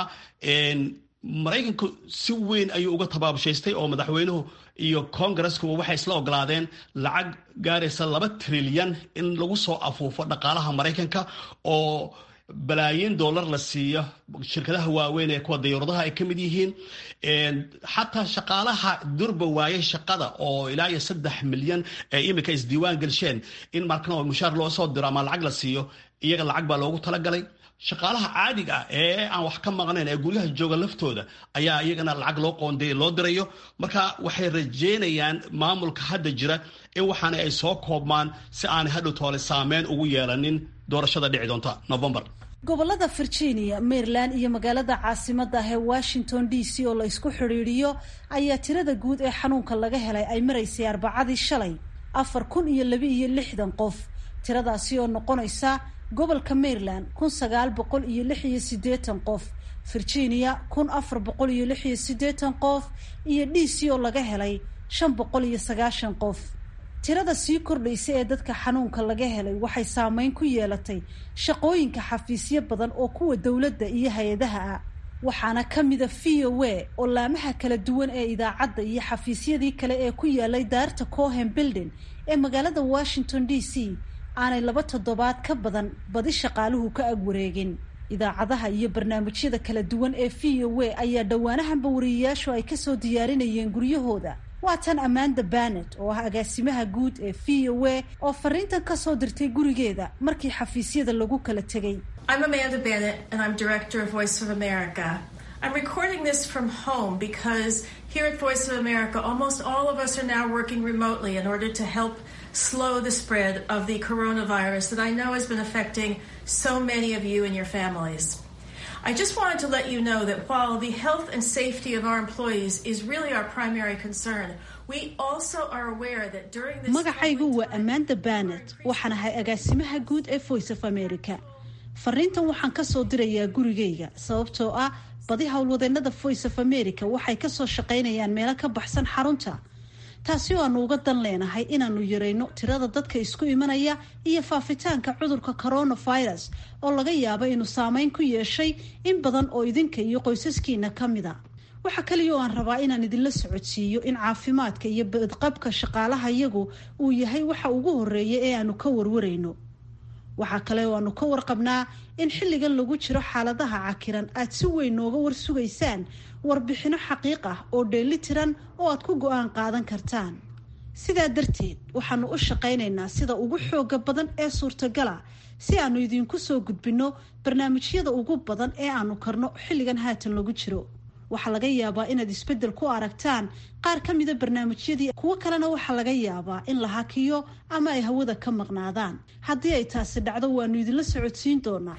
maraykanku si weyn ayuu uga tabaabushaystay oo madaxweynuhu iyo kongareskuba waxay isla ogolaadeen lacag gaaraysa laba trilyan in lagu soo afuufo dhaqaalaha maraykanka oo balaayiin dollar la siiyo shirkadaha waaweyn ee kuwa dayuuradaha ay ka mid yihiin xataa shaqaalaha durba waayay shaqada oo ilaa iyo saddex milyan ee iminka isdiiwaan gelsheen in markana mushaar loo soo diro ama lacag la siiyo iyaga lacag baa loogu talagalay shaqaalaha caadiga ah ee aan wax ka maqnayn ee guryaha jooga laftooda ayaa iyagana lacag loo qoondeey loo dirayo marka waxay rajeynayaan maamulka hadda jira in waxaana ay soo koobmaan si aanay hadhow toole saameyn ugu yeelanin doorashada dhici doonta novembar gobolada virginia maryland iyo magaalada caasimada ah ee washington d c oo la isku xidhiidhiyo ayaa tirada guud ee xanuunka laga helay ay maraysay arbacadii shalay afar kun iyo laba iyo lixdan qof tiradaasi oo noqonaysa gobolka maryland kun sagaal boqol iyo lix iyo siddeetan qof virginia kun afar boqol iyo lix iyo siddeetan qof iyo d c oo laga helay shan boqol iyo sagaashan qof tirada sii kordhaysa ee dadka xanuunka laga helay waxay saameyn ku yeelatay shaqooyinka xafiisyo badan oo kuwa dowladda iyo hay-adaha ah waxaana ka mida v o a oo laamaha kala duwan ee idaacadda iyo xafiisyadii kale ee ku yaalay daarta cohen building ee magaalada washington d c aanay laba toddobaad ka badan badi shaqaaluhu ka ag wareegin idaacadaha iyo barnaamijyada kala duwan ee v o a ayaa dhowaanahanba wariyayaashu ay kasoo diyaarinayeen guryahooda waa tan amanda banet oo ah agaasimaha guud ee v o a oo fariintan kasoo dirtay gurigeeda markii xafiisyada lagu kala tegay I'm Amanda Bennett, and I'm director of Voice of America. I'm recording this from home because here at Voice of America, almost all of us are now working remotely in order to help slow the spread of the coronavirus that I know has been affecting so many of you and your families. I just wanted to let you know that while the health and safety of our employees is really our primary concern, we also are aware that during this magacaygu waa amanda banet waxaan ahay agaasimaha guud ee voice of america fariintan waxaan kasoo dirayaa gurigayga sababtoo ah badi howlwadeenada voice of america waxay kasoo shaqaynayaan meelo ka baxsan xarunta taasi oo aanu uga dan leenahay inaanu yarayno tirada dadka isku imanaya iyo faafitaanka cudurka coronavirus oo laga yaabo inuu saameyn ku yeeshay in badan oo idinka iyo qoysaskiina ka mida waxa kaliya oo aan rabaa inaan idinla socodsiiyo in caafimaadka iyo badqabka shaqaalaha yagu uu yahay waxa ugu horeeya ee aanu ka warwarayno waxaa kale oo aanu ka warqabnaa in xilligan lagu jiro xaaladaha cakiran aad si weyn nooga warsugaysaan warbixino xaqiiq ah oo dheeli tiran oo aad ku go-aan qaadan kartaan sidaa darteed waxaanu u shaqaynaynaa sida ugu xooga badan ee suurtagala si aanu idinku soo gudbinno barnaamijyada ugu badan ee aanu karno xilligan haatan lagu jiro waxaa laga yaabaa inaad isbeddel ku aragtaan qaar ka mida barnaamijyadii kuwo kalena waxaa laga yaabaa in la hakiyo ama ay hawada ka maqnaadaan haddii ay taasi dhacdo waanu idinla socodsiin doonaa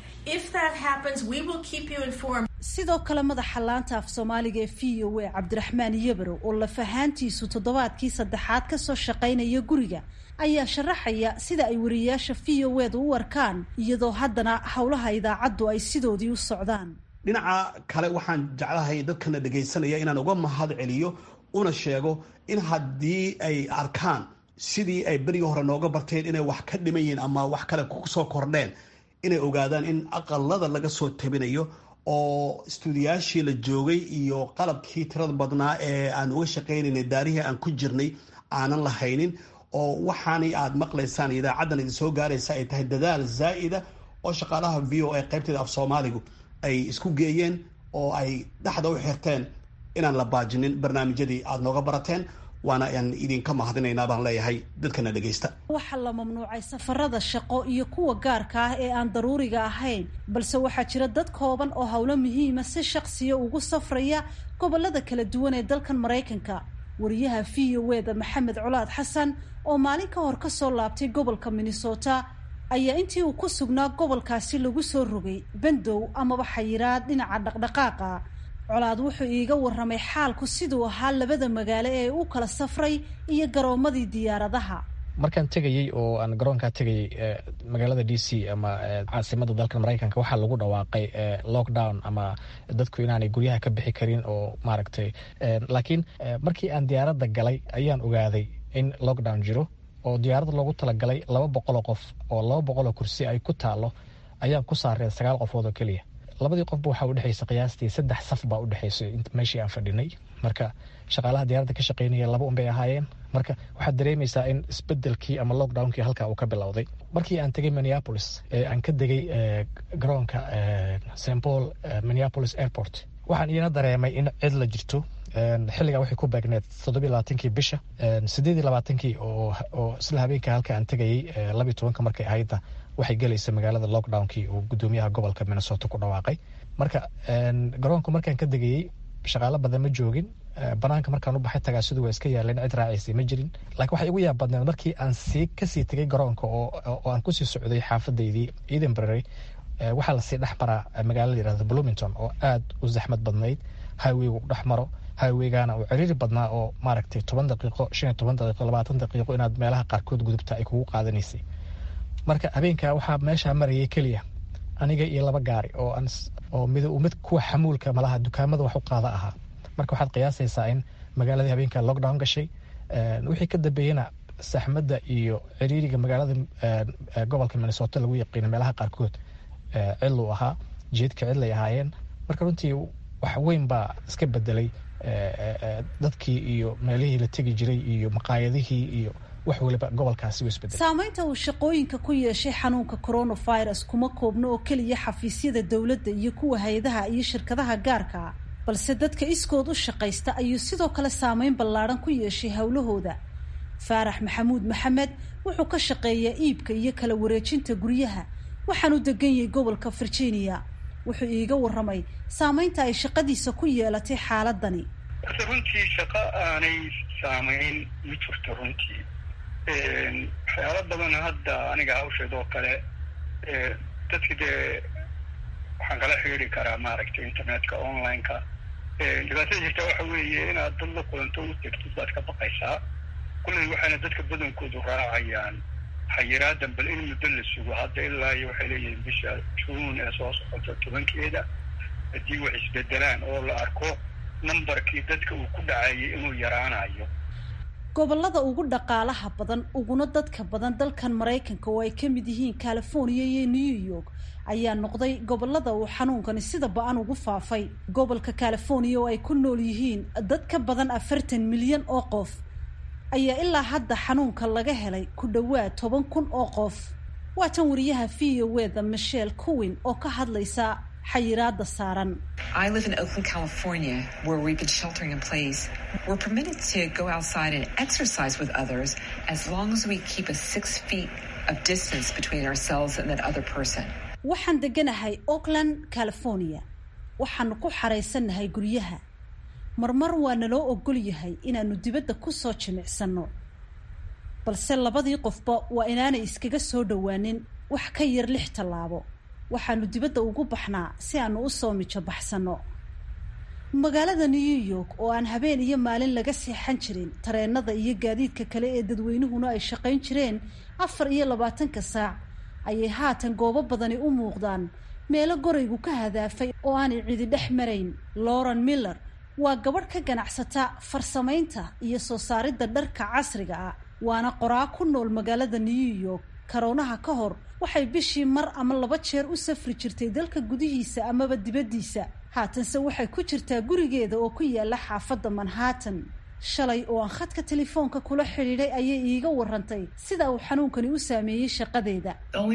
sidoo kale madaxa laanta af soomaaliga ee v o a cabdiraxmaan yabarow oo lafahaantiisu toddobaadkii saddexaad kasoo shaqaynaya guriga ayaa sharaxaya sida ay wariyayaasha v o eda u arkaan iyadoo haddana howlaha idaacaddu ay sidoodii u socdaan dhinaca kale waxaan jeclahay dadkana dhegaysanaya inaan uga mahad celiyo una sheego in haddii ay arkaan sidii ay berigii hore nooga barteen inay wax ka dhiman yihiin ama wax kale kusoo kordheen inay ogaadaan in aqalada laga soo tabinayo oo istuudiyaashii la joogay iyo qalabkii tirada badnaa ee aan uga shaqaynaynay daarihii aan ku jirnay aanan lahaynin oo waxaanay aad maqlaysaan idaacaddan idin soo gaaraysa ay tahay dadaal zaa'ida oo shaqaalaha v o a qaybteeda af soomaaligu ay isku geeyeen oo ay dhexda u xirteen inaan la baajinin barnaamijyadii aada nooga barateen waana aan idinka mahadinaynaa baan leeyahay dadkana dhegaysta waxaa la mamnuucay safarada shaqo iyo kuwa gaarka ah ee aan daruuriga ahayn balse waxaa jira dad kooban oo howlo muhiima si shaqsiya ugu safraya gobolada kala duwan ee dalkan maraykanka wariyaha v o eda maxamed colaad xasan oo maalin ka hor kasoo laabtay gobolka minnesota ayaa intii uu ku sugnaa gobolkaasi lagu soo rogay bandow amaba xayiraad dhinaca dhaqdhaqaaqa colaad wuxuu iiga waramay xaalku siduu ahaa labada magaalo ee u kala safray iyo garoomadii diyaaradaha markaan tegayey oo aan garoonkaa tegayey magaalada d c ama caasimada dalka maraykanka waxaa lagu dhawaaqay lockdown ama dadku inaanay guryaha ka bixi karin oo maaragtay laakiin markii aan diyaaradda galay ayaan ogaaday in lockdown jiro oo diyaarad loogu talagalay laba boqoloo qof oo laba boqoloo kursi ay ku taalo ayaan ku saareen sagaal qofood oo keliya labadii qofba waxaa udhexaysa qiyaastii saddex saf baa udhexaysay meeshii aan fadhinay marka shaqaalaha diyaaradda ka shaqaynaya laba unbay ahaayeen marka waxaad dareemaysaa in isbedelkii ama lockdownkii halkaa uu ka bilowday markii aan tegay minneapolis ee aan ka degay garoonka st paul minneapolis airport waxaan iina dareemay in cid la jirto xilligaa waxay ku beegneed toddobiy labaatankii bisha sideed iyo labaatankii oo isla habeenka halka aan tegayey labiy tobanka markay ahayda waxay gelaysa magaalada lockdownkii uu gudoomiyaha gobolka minnesota ku dhawaaqay marka garoonku markaan ka degayey shaqaalo badan ma joogin banaanka markaan u baxay tagaasidu waa iska yaaleen cid raacaysay ma jirin laakiin waxay igu yaab badneed markii aan sii kasii tegay garoonka oo aan kusii socday xaafadaydii edenbury waxaa lasii dhex maraa magaalada yirahda bloomington oo aad u zaxmad badnayd highwaygu dhex maro highwaygana uu ciriiri badnaa oo maaragtay toban daqiiqo shan iyo toban daqiiqo labaatan daqiiqo inaad meelaha qaarkood gudubta ay kugu qaadanaysay marka habeenka waxaa meeshaa marayay keliya aniga iyo laba gaari oo aan oo mid mid kuwa xamuulka malaha dukaamada wax u qaada ahaa marka waxaad qiyaasaysaa in magaaladii habeenka lockdown gashay wixii ka dambeeyena saxmadda iyo ciriiriga magaalada gobolka minnesota lagu yaqiina meelaha qaarkood cidluu ahaa jeedka cidlay ahaayeen marka runtii wax weyn baa iska bedelay dadkii iyo meelihii la tegi jiray iyo maqaayadihii iyo wax waliba gobolkaasi u isbedelay saamaynta uu shaqooyinka ku yeeshay xanuunka coronavirus kuma koobno oo keliya xafiisyada dowladda iyo kuwa hay-adaha iyo shirkadaha gaarka balse dadka iskood u shaqaysta ayuu sidoo kale saameyn ballaadhan ku yeeshay howlahooda faarax maxamuud maxamed wuxuu ka shaqeeyaa iibka iyo kala wareejinta guryaha waxaanu degan yahay gobolka virginia wuxuu iiga waramay saameynta ay shaqadiisa ku yeelatay xaaladani horta runtii shaqo aanay saamayn ma jirto runtii waxyaalo badan hadda aniga hawsheed oo kale dadki dee waxaan kala xiriiri karaa maaragtay internetka online-ka dhibaatada jirta waxa weeye inaad dad la kulanto u tegtid baad ka baqaysaa kulley waxaana dadka badankoodu raacayaan xayiraadan bal in muddo la sugo hadda ilaa iyo waxay leeyihiin bisha juun ee soo socota tobankeeda haddii wax isbedelaan oo la arko nambarkii dadka uu ku dhacayay inuu yaraanayo gobolada ugu dhaqaalaha badan uguna dadka badan dalkan maraykanka oo ay ka mid yihiin california iyo new york ayaa noqday gobolada uu xanuunkani sida ba-an ugu faafay gobolka california oo ay ku nool yihiin dad ka badan afartan milyan oo qof ayaa ilaa hadda xanuunka laga helay ku dhowaad toban kun oo qof waa tan wariyaha v o weda michelle cowin oo ka hadlaysa xayiraada saaran I live in Oakland, California, where we've been sheltering in place. We're permitted to go outside and exercise with others as long as we keep a six feet of distance between ourselves and that other person. waxaan deganahay oakland california waxaanu ku xaraysannahay guryaha marmar waa naloo ogol yahay inaannu dibadda ku soo jimicsanno balse labadii qofba waa inaanay iskaga soo dhowaanin wax ka yar lix tallaabo waxaannu dibadda ugu baxnaa si aannu u soo mijo baxsanno magaalada new york oo aan habeen iyo maalin laga seexan jirin tareenada iyo gaadiidka kale ee dadweynuhuna ay shaqayn jireen afar iyo labaatanka saac ayay haatan goobo badani u muuqdaan meelo goraygu ka hadaafay oo aanay cidi dhex marayn lauren miller waa gabadh ka ganacsata farsamaynta iyo soo saaridda dharka casriga ah waana qoraa ku nool magaalada new york karoonaha ka hor waxay bishii mar ama laba jeer u safri jirtay dalka gudihiisa amaba dibaddiisa haatanse waxay ku jirtaa gurigeeda oo ku yaala xaafadda manhattan shalay oo aan khadka telefoonka kula xidhiidhay ayay iiga warantay sida uu xanuunkani u saameeyey shaqadeeda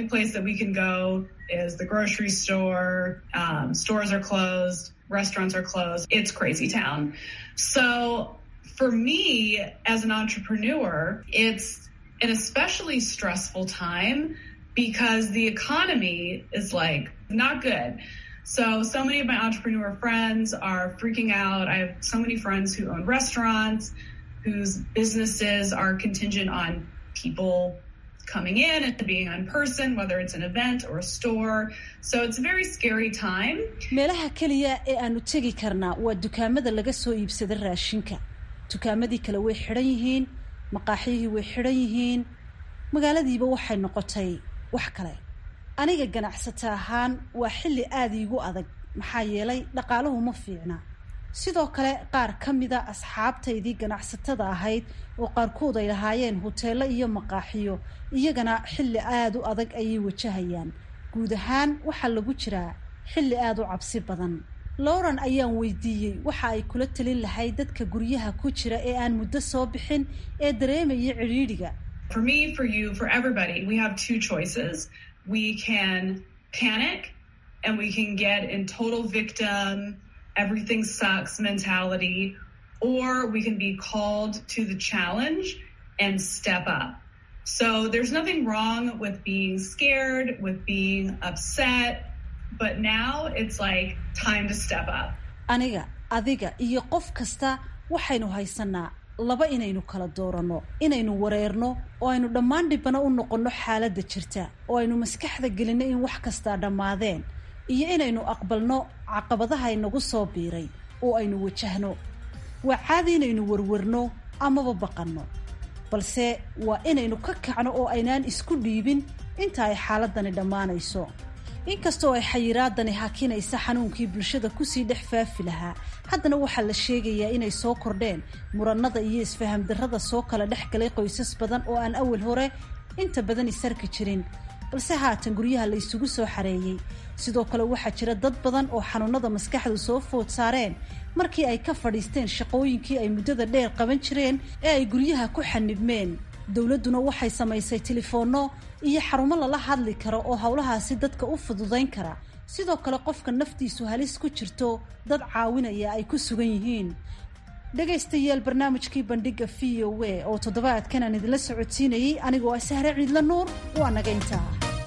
for me as an entrepreneur, it's an especially stressful time because the economy is like not good. So, so many of my entrepreneur friends are freaking out. I have so many friends who own restaurants whose businesses are contingent on people coming in and being in person, whether it's an event or a store. So it's a very scary time. meelaha keliya ee aanu tegi karnaa waa dukaamada laga soo iibsada raashinka dukaamadii kale way xidhan yihiin maqaaxyihii way xidhan yihiin magaaladiiba waxay noqotay wax kale aniga ganacsata ahaan waa xilli aada iigu adag maxaa yeelay dhaqaaluhu ma fiicna sidoo kale qaar ka mida asxaabtaydii ganacsatada ahayd oo qaarkood ay lahaayeen huteelo iyo maqaaxiyo iyagana xilli aada u adag ayay wajahayaan guud ahaan waxaa lagu jiraa xilli aada u cabsi badan lauren ayaan weydiiyey waxa ay kula talin lahayd dadka guryaha ku jira ee aan muddo soo bixin ee dareemaya cidhiidhiga For me, for you, for everybody, we have two choices. We can panic and we can get in total victim, everything sucks mentality, or we can be called to the challenge and step up. So there's nothing wrong with being scared, with being upset, but now it's like time to step up. aniga adiga iyo qof kasta waxaynu haysanaa laba inaynu kala dooranno inaynu wareerno oo aynu dhammaan dhibana u noqonno xaaladda jirta oo aynu maskaxda gelinno in wax kastaa dhammaadeen iyo inaynu aqbalno caqabadaha inagu soo biiray oo aynu wajahno waa caadi inaynu warwarno amaba baqanno balse waa inaynu ka kacno oo aynaan isku dhiibin inta ay xaaladani dhammaanayso inkastoo ay xayiraadani hakinaysa xanuunkii bulshada kusii dhex faafi lahaa haddana waxaa la sheegayaa inay soo kordheen murannada iyo isfaham darrada soo kala dhex galay qoysas badan oo aan awal hore inta badan isarki jirin balse haatan guryaha la isugu soo xareeyey sidoo kale waxaa jira dad badan oo xanuunada maskaxdu soo food saareen markii ay ka fadhiisteen shaqooyinkii ay muddada dheer qaban jireen ee ay guryaha ku xanibmeen dowladduna waxay samaysay telefoonno iyo xarumo lala hadli karo oo howlahaasi dadka u fududayn kara sidoo kale qofka naftiisu halis ku jirto dad caawinaya ay ku sugan yihiin dhegaystayaal barnaamijkii bandhiga v o a oo toddobaadkan aan idinla socodsiinayey anigoo ah sahre ciidla nuur waa naga intaa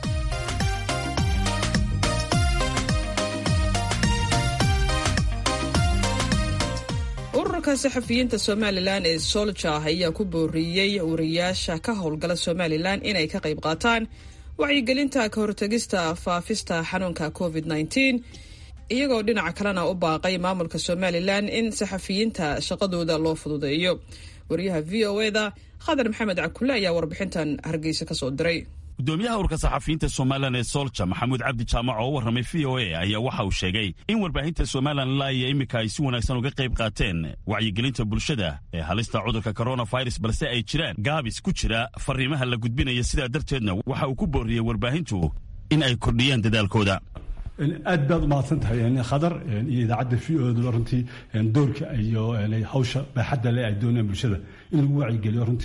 ururka saxafiyiinta somalilan ee solja ayaa ku booriyey wariyaasha ka howlgala somalilan inay ka qayb qaataan wacyigelinta ka hortagista faafista xanuunka covid -19 iyagoo dhinaca kalena u baaqay maamulka somalilan in saxafiyiinta shaqadooda loo fududeeyo wariyaha v o eda khadar maxamed cakule ayaa warbixintan hargeysa kasoo diray gudoomiyaha urka saxafiyiinta somalilan ee solja maxamuud cabdi jaamac oo u warramay v o a ayaa waxa uu sheegay in warbaahinta somalilan ilaa iyo iminka ay si wanaagsan uga qayb qaateen wacyigelinta bulshada ee halista cudurka coronavirus balse ay jiraan gaabis ku jira fariimaha la gudbinaya sidaa darteedna waxa uu ku booriyey warbaahintu in ay kordhiyaan dadaalkooda aad baad u mahadsan tahay khadar iyo idaacadda v o da runtii doorka iyo hawsha baaxadda le ay doonayaan bulshada in lagu wacyigeliyo runtii ah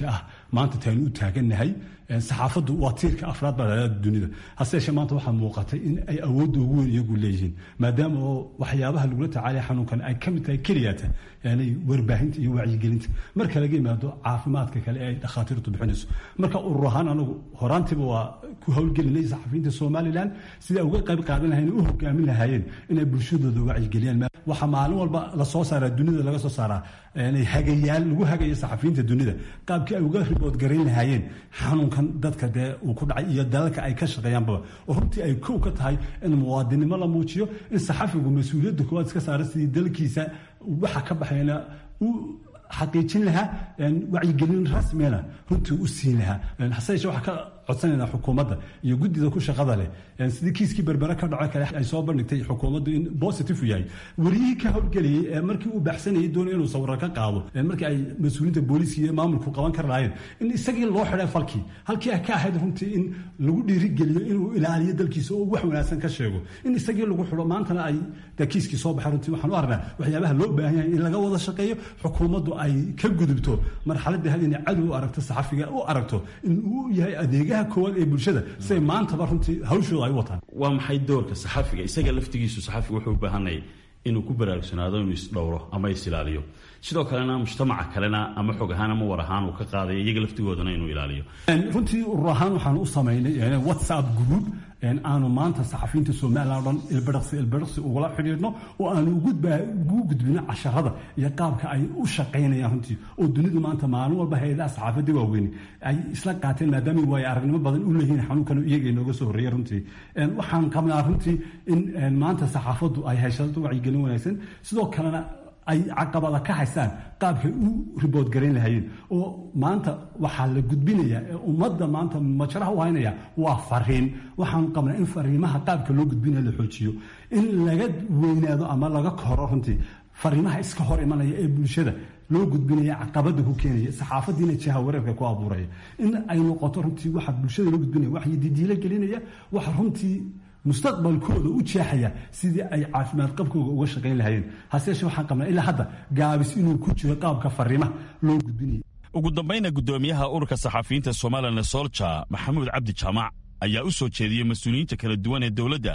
maanta taanu u taagannahay saxaafaddu waa tiirka afraad baa dhalada dunida hase yeeshee maanta waxaa muuqatay in ay awoodda ugu weyn iyagu leeyihiin maadaama oo waxyaabaha lagula tacaalaya xanuunkan ay ka mid tahay keliyata yani warbaahinta iyo wacyigelinta marka laga yimaado caafimaadka kale ee ay dhakhaatiirtu bixinayso marka urur ahaan anagu horaantiiba waa ku howlgelinay saxafiyiinta somalilan siday uga qayb qaadan lahayn u hogaamin lahaayeen inay bulshadooda wacyigeliyaan waxaa maalin walba lasoo saaraa dunida laga soo saaraa hagayaal lagu hagayo saxafiyiinta dunida qaabkii ay uga ribood garayn lahaayeen xanuunkan dadka dee uu ku dhacay iyo dalalka ay ka shaqeeyaanbaba oo runtii ay kow ka tahay in muwaadinimo la muujiyo in saxafigu mas-uuliyadda koowaad iska saara sidii dalkiisa waxa ka baxayna u xaqiijin lahaa wacyigelin rasmina runtii u siin lahaa hase yeeshee waxaa ka codsanayna xukuumadda iyo guddida ku shaqada leh sidii kiiskii berbere ka dhaco kale ay soo bandhigtay xukuumaddu in positive u yahay wariyihii ka howlgelayay ee markii uu baxsanayay doonay inuu sawiro ka qaado markii ay mas-uuliyiinta booliiska iyo maamulku qaban kar lahaayeen in isagii loo xidhay falkii halkii ay ka ahayd runtii in lagu dhiirigeliyo inuu ilaaliyo dalkiisa oo wax wanaagsan ka sheego in isagii lagu xidho maantana ay kiiskii soo baxay runtii waxaan u arnaa waxyaabaha loo baahan yahay in laga wada shaqeeyo xukuumaddu ay ka gudubto marxaladii had inay cadow u aragto saxafiga u aragto in uu yahay adeegaha koowaad ee bulshada siday maantaba runtii hawshooda ay u wataan waa maxay doorka saxafiga isaga laftigiisu saxafiga wuxuu u baahanayay inuu ku baraarugsanaado inuu isdhowro ama isilaaliyo sidoo kalena mujtamaca kalena ama xog ahaan ama war ahaan uu ka qaadayo iyaga laftigoodana inuu ilaaliyo runtii urur ahaan waxaan u samaynay whatsapp group aanu maanta saxafiyiinta somalilan o dhan ilbidhaqsi ilbidhaqsi ugula xidhiidhno oo aanu ugu gudbino casharada iyo qaabka ay u shaqaynayaan runtii oo dunidu maanta maalin walba hay-adaha saxaafadda waaweyn ay isla qaateen maadaama waayo aragnimo badan u leeyihiin xanuunkan iyaga inooga soo horreeya runtii waxaan qabnaa runtii in maanta saxaafaddu ay haysato wacyigelin wanaagsan sidoo kalena ay caqabada ka haystaan qaabkay u ribood garayn lahaayeen oo maanta waxaa la gudbinaya ee ummadda maanta majraha u haynaya waa fariin waxaan qabnaa in fariimaha qaabka loo gudbinaya la xoojiyo in laga weynaado ama laga koro runtii fariimaha iska hor imanaya ee bulshada loo gudbinaya caqabada ku keenaya saxaafadiina jiha wareerka ku abuuraya in ay noqoto runtii waxa bulshada loo gudbinaya wax didiilo gelinaya waxa runtii mustaqbalkooda u jeexaya sidii ay caafimaad qabkooga uga shaqayn lahaayeen hase yeeshee waxaan qabnaa ilaa hadda gaabis inuu ku jiro qaabka fariimaha loo gudbinaya ugu dambayna guddoomiyaha ururka saxafiyiinta somalilan solja maxamuud cabdi jaamac ayaa u soo jeediyey mas-uuliyiinta kala duwan ee dowladda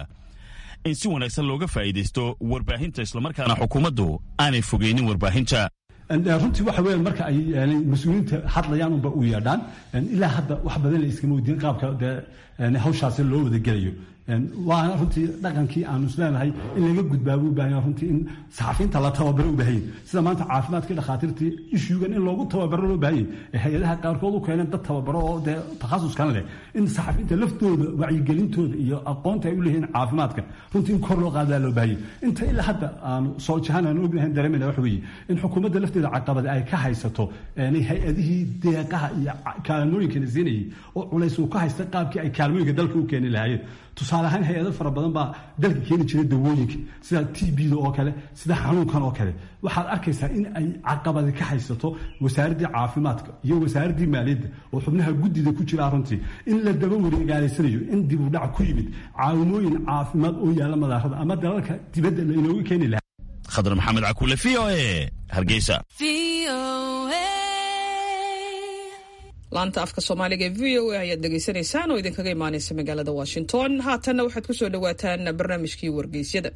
in si wanaagsan looga faa'iidaysto warbaahinta islamarkaana xukuumaddu aanay fogeynin warbaahinta runtii waxa weya marka ay mas-uuliyiinta hadlayaan unba u yeedhaan ilaa hadda wax badan la iskama weydiin qaabka dee hawshaasi loo wada gelayo waana runtii dhaqankii aanu isleenahay in laga gudbaabo u baahanya runtii in saxafiyiinta la tababaro u baahanya sida maanta caafimaadkii dhakhaatiirtii ishuugan in loogu tababaro loo baahanya ee hay-adaha qaarkood u keeneen dad tababaro oo dee takhasuskan leh in saxafiyiinta laftooda wacyigelintooda iyo aqoonta ay u leeyihiin caafimaadka runtii in kor loo qaadaa loo baahanya inta ilaa hadda aanu soo jahan aanu ognahay dareemayna waxa weeye in xukuumadda lafteeda caqabada ay ka haysato hay-adihii deeqaha iyo kaalmooyinkana siinayay oo culays uu ka haysta qaabkii ay kaalmooyinka dalka u keeni lahaayeen tusaale ahaan hay-ado fara badan baa dalka keeni jiray dawooyinka sida t b-da oo kale sida xanuunkan oo kale waxaad arkaysaa in ay caqabadi ka haysato wasaaraddii caafimaadka iyo wasaaraddii maaliyadda oo xubnaha guddida ku jira runtii in la daba wareegaalaysanayo in dib u dhac ku yimid caawimooyin caafimaad oo yaalla madaarada ama dalalka dibadda lainooga keeni lahaa khadar maxamed cakuule v o e hargeysa laanta afka soomaaliga ee v o a ayaad dhegaysanaysaan oo idinkaga imaanaysa magaalada washington haatanna waxaad ku soo dhowaataan barnaamijkii wargeysyada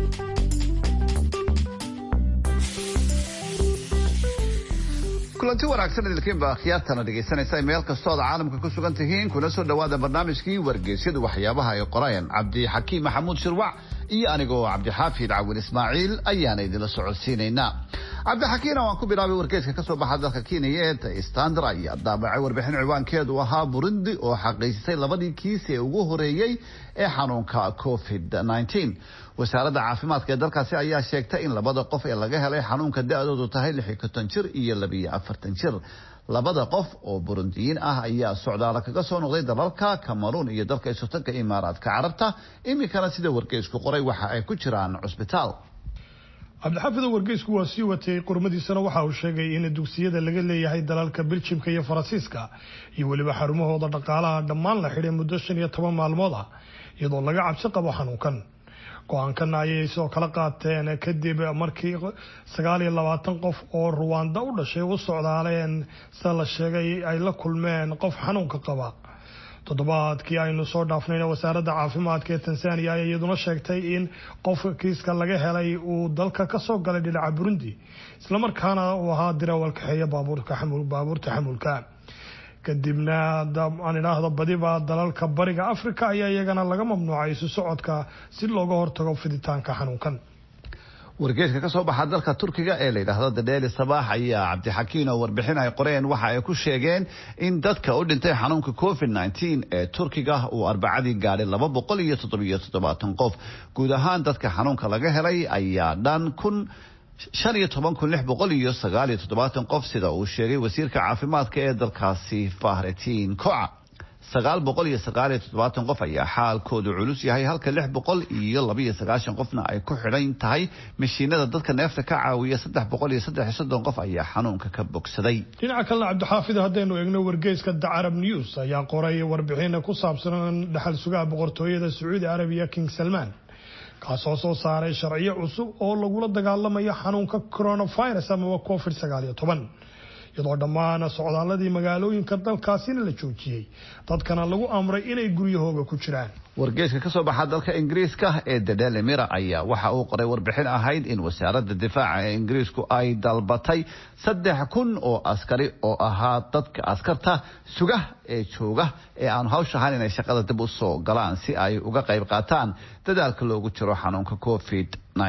kulanti wanaagsan idilkiinba akhyaartana dhegaysanaysa meel kastooad caalamka ku sugan tihiin kuna soo dhowaada barnaamijkii wargeysyadu waxyaabaha ay qorayaan cabdixakiim maxamuud shirwac iyo anigoo cabdixaafid cawin ismaaciil ayaana idinla socodsiinaynaa cabdixakiina waan ku bilaabay wargeyska kasoo baxa dalka kenya ee standar ayaa daabacay warbixin ciwaankeedu ahaa burundi oo xaqiijisay labadii kiis ee ugu horeeyey ee xanuunka covid wasaaradda caafimaadka ee dalkaasi ayaa sheegtay in labada qof ee laga helay xanuunka da-doodu tahay lixi konton jir iyo labiyo afartan jir labada qof oo burundiyiin ah ayaa socdaala kaga soo noqday dalalka cameroon iyo dalka isotanka imaaraadka carabta iminkana sida wargeysku qoray waxa ay ku jiraan cusbitaal cabdixaafid wargeysku waa sii watay qormadiisana waxa uu sheegay in dugsiyada laga leeyahay dalalka biljimka iyo faransiiska iyo weliba xarumahooda dhaqaalaha dhammaan la xidhay muddo shan iyo toban maalmood ah iyadoo laga cabsi qabo xanuunkan go-aankana ayay soo kala qaateen kadib markii sagaal iyo labaatan qof oo ruwanda u dhashay u socdaaleen sida la sheegay ay la kulmeen qof xanuunka qaba toddobaadkii aynu soo dhaafnayna wasaaradda caafimaadka ee tanzania ayaa iyaduna sheegtay in qofka kiiska laga helay uu dalka kasoo galay dhinaca burundi islamarkaana uu ahaa dirawal kaxeeya baabuurta xamulka kadibna aan idhaahdo badiba dalalka bariga africa ayaa iyagana laga mamnuucay isu socodka si looga hortago fiditaanka xanuunkan wargeeska ka soo baxa dalka turkiga ee la yidhaahdo dadheeli sabaax ayaa cabdixakiin oo warbixin ay qoreen waxa ay ku sheegeen in dadka u dhintay xanuunka covid nteen ee turkiga uu arbacadii gaadhay laba boqol iyo toddobiyo toddobaatan qof guud ahaan dadka xanuunka laga helay ayaa dhan kun shan iyo toban kun lix boqol iyo sagaal iyo toddobaatan qof sida uu sheegay wasiirka caafimaadka ee dalkaasi fahretiin koca sagaal boqol iyo sagaal iyo toddobaatan qof ayaa xaalkoodu culus yahay halka lix boqol iyo labaiyo sagaashan qofna ay ku xidhan tahay mashiinada dadka neefta ka caawiya saddex boqol iyo saddex iyo soddon qof ayaa xanuunka ka bogsaday dhinaca kalena cabdixaafid haddaynu eegno wargeyska the carab news ayaa qoray warbixin ku saabsan dhaxal sugaha boqortooyada sacuudi arabiya king salman kaasoo soo saaray sharciyo cusub oo lagula dagaalamayo xanuunka coronavirus amaba covid sagaal iyo toban iyadoo dhammaan socdaaladii magaalooyinka dalkaasina la joojiyey dadkana lagu amray inay guryahooga ku jiraan wargeeska ka soo baxa dalka ingiriiska ee dedele mira ayaa waxa uu qoray warbixin ahayd in wasaaradda difaaca ee ingiriisku ay dalbatay saddex kun oo askari oo ahaa dadka askarta suga ee jooga ee aanu hawsha ahayn inay shaqada dib u soo galaan si ay uga qayb qaataan dadaalka loogu jiro xanuunka covid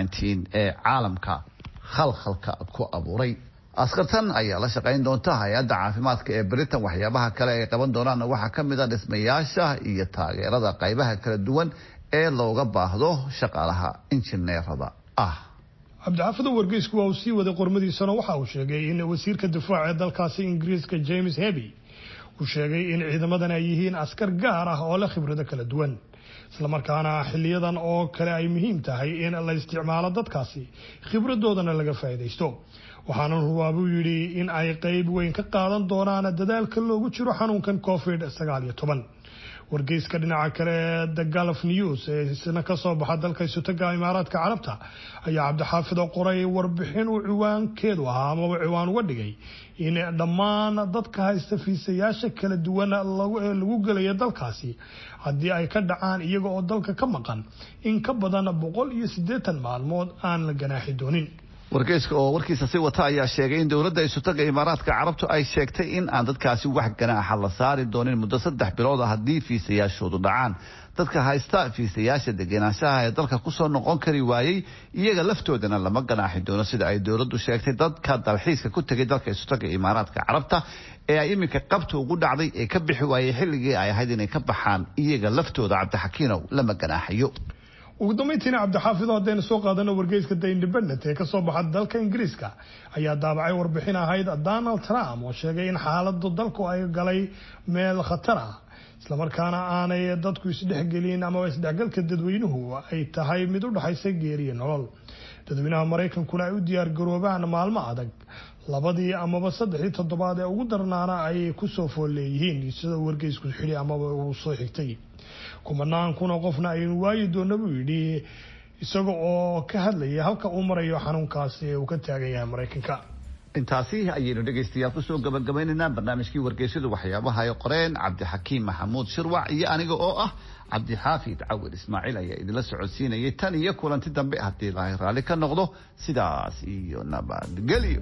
ee caalamka khalkhalka ku abuuray askartan ayaa la shaqayn doonta hay-adda caafimaadka ee britain waxyaabaha kale ay qaban doonaan waxaa ka mid a dhismayaasha iyo taageerada qaybaha kala duwan ee looga baahdo shaqaalaha injineerada ah cabdixaafida wargeysku waa uu sii waday qormadiisana waxa uu sheegay in wasiirka difaaca ee dalkaasi ingiriiska james heby uu sheegay in ciidamadan ay yihiin askar gaar ah oo leh khibrado kala duwan islamarkaana xiliyadan oo kale ay muhiim tahay in la isticmaalo dadkaasi khibradoodana laga faa'iidaysto waxaana rubaa buu yidhi in ay qeyb weyn ka qaadan doonaan dadaalka loogu jiro xanuunkan covid sagaal iyo toban wargeyska dhinaca kale ee the galf news ee isna kasoo baxa dalka isotaga imaaraadka carabta ayaa cabdixaafid oo qoray warbixin uu ciwaankeedu ahaa amaba ciwaan uga dhigay in dhammaan dadka haysta fiisayaasha kala duwan lagu gelaya dalkaasi haddii ay ka dhacaan iyaga oo dalka ka maqan in ka badan boqol iyo siddeetan maalmood aan la ganaaxi doonin wargeyska oo warkiisa si wata ayaa sheegay in dowladda isutaga imaaraadka carabtu ay sheegtay in aan dadkaasi wax ganaaxa la saari doonin muddo saddex bilood a haddii fiisayaashoodu dhacaan dadka haysta fiisayaasha degenaanshaha ee dalka kusoo noqon kari waayey iyaga laftoodana lama ganaaxi doono sida ay dowladdu sheegtay dadka dalxiiska ku tegay dalka isutaga imaaraadka carabta ee ay iminka qabta ugu dhacday ee ka bixi waayey xilligii ay ahayd inay ka baxaan iyaga laftooda cabdixakiinow lama ganaaxayo ugu dambeyntiina cabdixaafid haddaynu soo qaadano wargeyska the independent ee kasoo baxa dalka ingiriiska ayaa daabacay warbixin ahayd donald trump oo sheegay in xaaladu dalku ay galay meel khatar ah islamarkaana aanay dadku isdhexgelin amaba isdhexgalka dadweynuhu ay tahay mid u dhexaysa geeriyo nolol dadweynaha maraykankuna ay u diyaar garoobaan maalmo adag labadii amaba saddexdii toddobaad ee ugu darnaana ay kusoo fool leeyihiin sida wargeysku xidhi amaba uu soo xigtay kumanaan kuna qofna aynu waayi doona buu yidhi isaga oo ka hadlaya halka uu marayo xanuunkaasi ee uu ka taagan yahay maraykanka intaasi ayaynu dhegaystayaal kusoo gabagabaynaynaa barnaamijkii wargeysyadu waxyaabaha ay qoreen cabdixakiim maxamuud shirwac iyo aniga oo ah cabdixaafid cawil ismaaciil ayaa idinla socodsiinayay tan iyo kulanti dambe haddii ilaahay raalli ka noqdo sidaas iyo nabadgelyo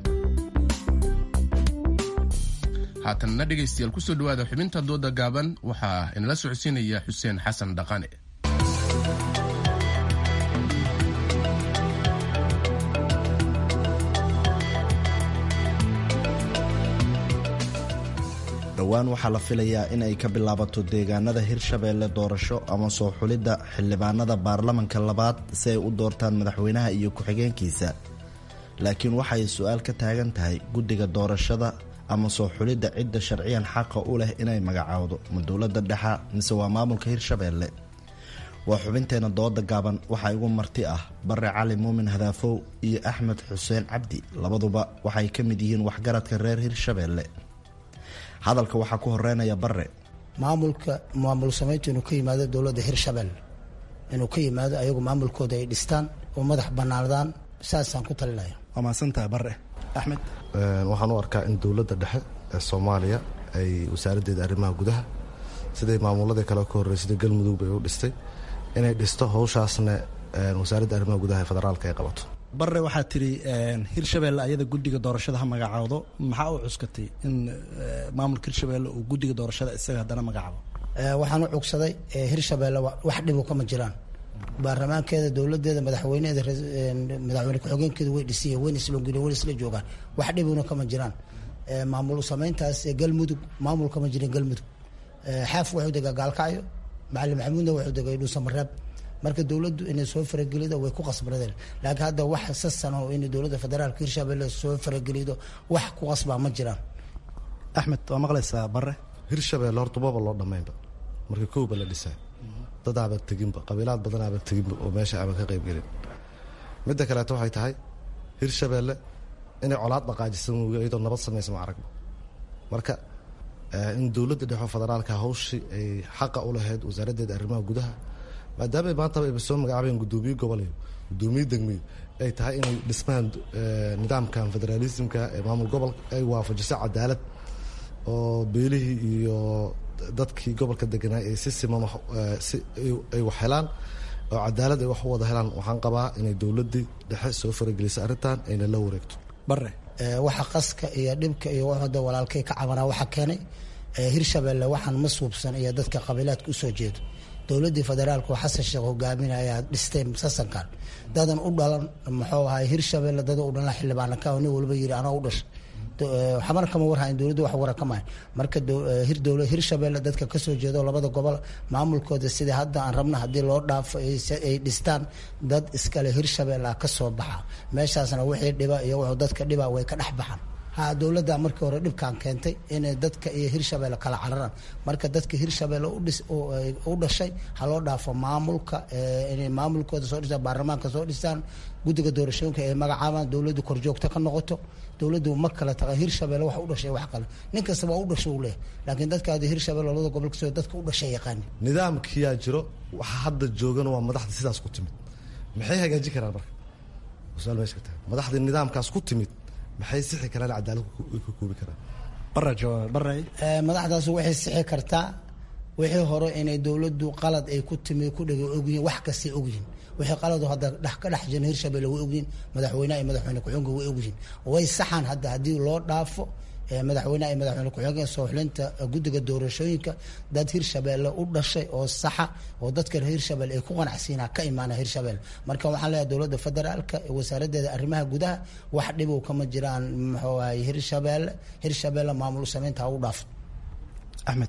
haatanna dhegaystayaal kusoo dhawaada xubinta dooda gaaban waxaa inala socodsiinaya xuseen xasan dhaqane dhowaan waxaa la filayaa in ay ka bilaabato deegaanada hirshabeelle doorasho ama soo xulidda xildhibaanada baarlamanka labaad si ay u doortaan madaxweynaha iyo ku-xigeenkiisa laakiin waxay su-aal ka taagan tahay guddiga doorashada ama soo xulidda cidda sharciyan xaqa u leh inay magacaawdo ma dowladda dhexa mise waa maamulka hirshabeelle waa xubinteena dooda gaaban waxaa igu marti ah bare cali muumin hadaafow iyo axmed xuseen cabdi labaduba waxay ka mid yihiin waxgaradka reer hirshabeelle hadalka waxaa ku horeynaya bare maamulka maamul samaynta inuu ka yimaado dowladda hirshabelle inuu ka yimaado ayagu maamulkooda ay dhistaan oo madax banaadaan saasaan ku talinaya waa mahadsantaha bare axmed waxaan u arkaa in dowladda dhexe ee soomaaliya ay wasaaraddeeda arrimaha gudaha siday maamuladii kale ka horrey sida galmudug bay u dhistay inay dhisto howshaasna wasaaradda arrimaha gudaha ee federaalka ay qabato bare waxaa tiri hirshabelle ayada guddiga doorashada ha magacaawdo maxaa u cuskatay in maamulka hirshabelle uu guddiga doorashada isaga haddana magacaabo waxaan u cugsaday hirshabelle wax dhibu kama jiraan baarlamaankeeda dowladeeda madaxweyneeda madaxweyne ku-xigeenkeeda way dhisiya wayna islogeliya wayna isla joogaan wax dhibuna kama jiraan maamul sameyntaas galmudug maamul kama jirin galmudug xaaf wuxuu degaa gaalkacyo macalin maxamuudna wuxuu degay dhuusamareeb marka dowladdu inay soo faragelido way ku qasbradeen laakiin hadda wax sasan oo inay dowladda federaalka hirshabelle soo faragelido wax ku qasbaa ma jiraan axmed waa maqlaysaa bare hirshabelle horta maba loo dhammaynba marka kowba la dhisaa dad aaba teginba qabiilaad badan aaba teginba oo meesha aaba ka qaybgelin midda kaleeto waxay tahay hirshabelle inay colaad dhaqaajisan mooge iyadoo nabad samaysa ma aragba marka in dowladda dhexo federaalka hawshii ay xaqa u lahayd wasaaraddeeda arrimaha gudaha maadaama maantaba ayba soo magacaabeen guddoomiye gobol iyo guddoomiye degmiyo ay tahay inay dhismaan nidaamkan federaalismka ee maamul gobolka ay waafajiso cadaalad oo beelihii iyo dadkii gobolka deganaa ay si siman si ay wax helaan oo cadaalad ay wax u wada helaan waxaan qabaa inay dowladdii dhexe soo farageliso arrintan ayna la wareegto bare waxa qaska iyo dhibka iyo wada walaalkay ka cabanaa waxa keenay hirshabelle waxaan ma suubsan iyo dadka qabiilaadka usoo jeedo dowladdii federaalka oo xasan sheekh hogaaminaya dhistay sasankan dadan u dhalan muxuu ahay hirshabelle dada u dhalan xildhibaana ka nin walba yiri anaa u dhashay xamar kama warhayn dowladda wax wara kama marka hirshabelle dadka kasoo jeedo labada gobol maamulkooda sida hadda aan rabna haddii loo dhaafo ay dhistaan dad iskale hirshabelle kasoo baxa meeshaasna wixii dhiba iyo wuxuu dadka dhiba way ka dhex baxaan ha dowladda markii hore dhibkan keentay inay dadka iyo hirshabelle kala cararaan marka dadka hirshabelle u dhashay ha loo dhaafo maamulka inay maamulkooda soo dhistaan baarlamaanka soo dhistaan guddiga doorashooyinka ay magacaabaan dowladdu korjoogto ka noqoto dowladdu ma kala taqa hirshabelle wax u dhashay wax kale nin kastaba u dhasho u leh laakiin dadka hadda hirshabelle labada gobol kasoo dadka u dhashay yaqaani nidaamkiyaa jiro waxa hadda joogana waa madaxda sidaas ku timid maxay hagaajin karaan marka su-aal meesha ka tahay madaxda nidaamkaas ku timid maxay sixi karaan cadaalad ka koobi karaan madaxdaas waxay sixi kartaa wixii hore inay dowladdu qalad ay ku timi ku dhega ogyihiin wax kastay ogyihiin wixii qalado hadda dhex ka dhex jiran hirshabelle way ogyihiin madaxweynaha iyo madaxweyne ku-xigeenka way ogyihiin way saxaan hadda haddii loo dhaafo madaxweynaha iyo madaxweyne ku-xigeenka sooxlinta guddiga doorashooyinka dad hirshabelle u dhashay oo saxa oo dadka hirshabelle ay ku qanacsiinaa ka imaana hirshabelle marka waxaan leeyahay dowladda federaalka wasaaraddeeda arrimaha gudaha wax dhibow kama jiraan muxuu ahay hirshabelle hirshabelle maamul sameynta ha u dhaafo axmed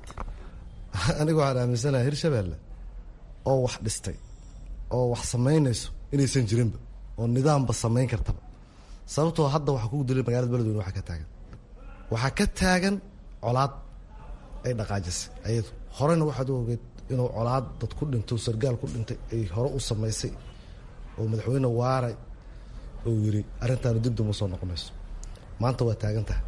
aniga waxaan aaminsanaha hirshabelle oo wax dhistay oo wax samaynayso inaysan jirinba oo nidaamba samayn kartaba sababtoo hadda waxaa kugu dilay magalada beledweyne waxaa ka taagan waxaa ka taagan colaad ay dhaqaajisay ayadu horena waxaad u ogeed inuu colaad dad ku dhinto sargaal ku dhintay ay hore u samaysay oo madaxweyne waaray uu yiri arrintaanu dib duma soo noqonayso maanta waa taagan tahay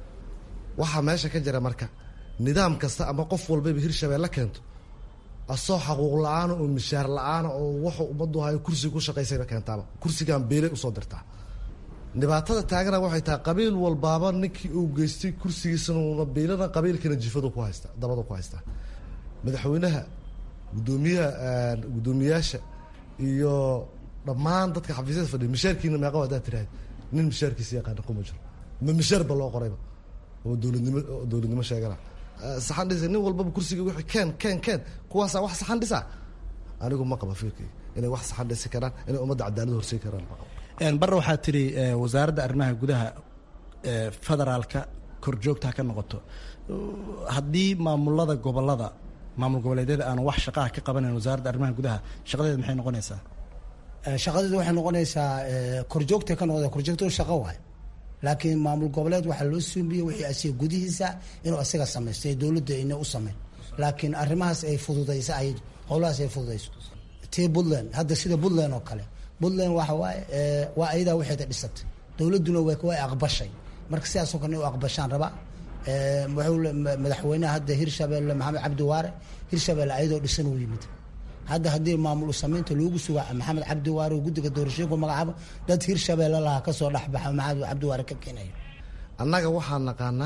waxaa meesha ka jira marka nidaam kasta ama qof walbayba hirshabelle keento asoo xaquuq la-aana oo mishaar la-aana oo wuxuu ummaddu hayo kursiga ku shaqaysayba keentaaba kursigan beelay usoo dirtaa dhibaatada taagana waxay tahay qabiil walbaaba ninkii uu geystay kursigiisana uuna beelana qabiilkana jifadu ku haysta dabadu ku haystaa madaxweynaha gudoomiyaha guddoomiyaasha iyo dhammaan dadka xafiisyada fadhiya mishaarkiina meeqa haddaad tiraahd nin mishaarkiisa yaqaana kuma jiro ma mishaar ba loo qorayba oo dowladnimo dowladnimo sheegana saxan dhisa nin walbaba kursiga wixii keen keen keen kuwaasaa wax saxan dhisa anigu ma qaba fikirkayga inay wax saxan dhisi karaan inay ummadda cadaalad horsey karaan ma qaba bare waxaa tiri wasaaradda arrimaha gudaha federaalka korjoogta ha ka noqoto haddii maamulada gobolada maamul goboleedyada aan wax shaqaha ka qabanayn wasaaradda arrimaha gudaha shaqadeeda maxay noqonaysaa shaqadeedu waxay noqonaysaa korjoogta ka noqda korjoogto shaqo waay laakiin maamul goboleed waxaa loo suumiyey wixii asiga gudihiisa inuu asiga samaysto ee dowladda ina u sameyn laakiin arrimahaas ay fududayso ayadu howlahaas ay fududayso tii puntland hadda sida puntland oo kale puntland waxa waaye waa ayadaa waxeeda dhisatay dowladduna way aqbashay marka sidaasoo kale u aqbashaan rabaa wuxuu madaxweynaha hadda hirshabelle maxamed cabdi waare hirshabelle ayadoo dhisan uu yimid hadda haddii maamul samaynta loogu suga maxamed cabdiwaare guddiga doorashooyinku magacaabo dad hirshabeelle laha kasoo dhexbaxa maxamed cabdiwaare ka keenayo annaga waxaa naqaanaa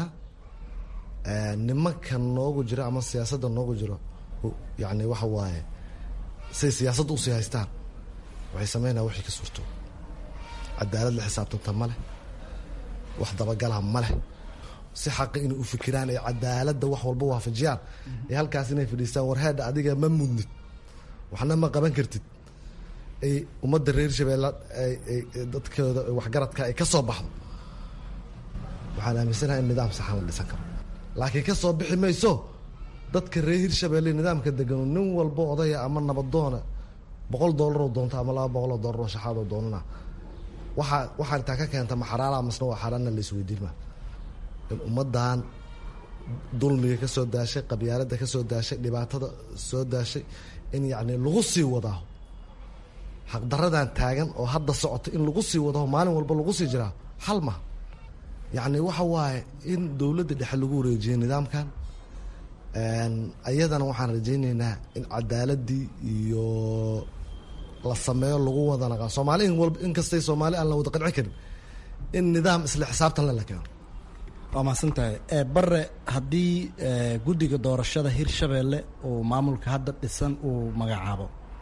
nimanka noogu jira ama siyaasadda noogu jiro yani waxa waaye say siyaasadda usii haystaan waxay sameynaya wixii ka suurto cadaalad la xisaabtanta ma leh wax dabagalaha ma leh si xaqi inay u fikiraan ay cadaaladda wax walba waafajiyaan ee halkaas inay fadhiistaan warheedha adiga ma mudnid waxna ma qaban kartid ay ummadda reer shabeelle dadkooda waxgaradka ay ka soo baxdo waxaan aaminsanahay in nidaam saxan la dhisan karo laakiin ka soo bixi mayso dadka reer hirshabeelle nidaamka degan nin walbo odaya ama nabadoona boqol doolaroo doonta ama laba boqoloo doolaroo shaxaadoo doonana waxaa waxaa intaa ka keenta ma xaraala masna waa xaaraanna la isweydiin maa in ummaddan dulmiga ka soo daashay qabyaaladda ka soo daashay dhibaatada soo daashay in yacni lagu sii wadaa xaqdaradan taagan oo hadda socota in lagu sii wadaho maalin walba lagu sii jiraa xal ma yacni waxa waaye in dowladda dhexe lagu wareejiyo nidaamkan ayadana waxaan rajayneynaa in cadaaladii iyo la sameeyo lagu wada naqaa soomaali in walba inkastay soomaali aan la wada qancin karin in nidaam isla xisaabtan le la keeno waa mahadsantahay bare haddii guddiga doorashada hirshabeelle uu maamulka hadda dhisan uu magacaabo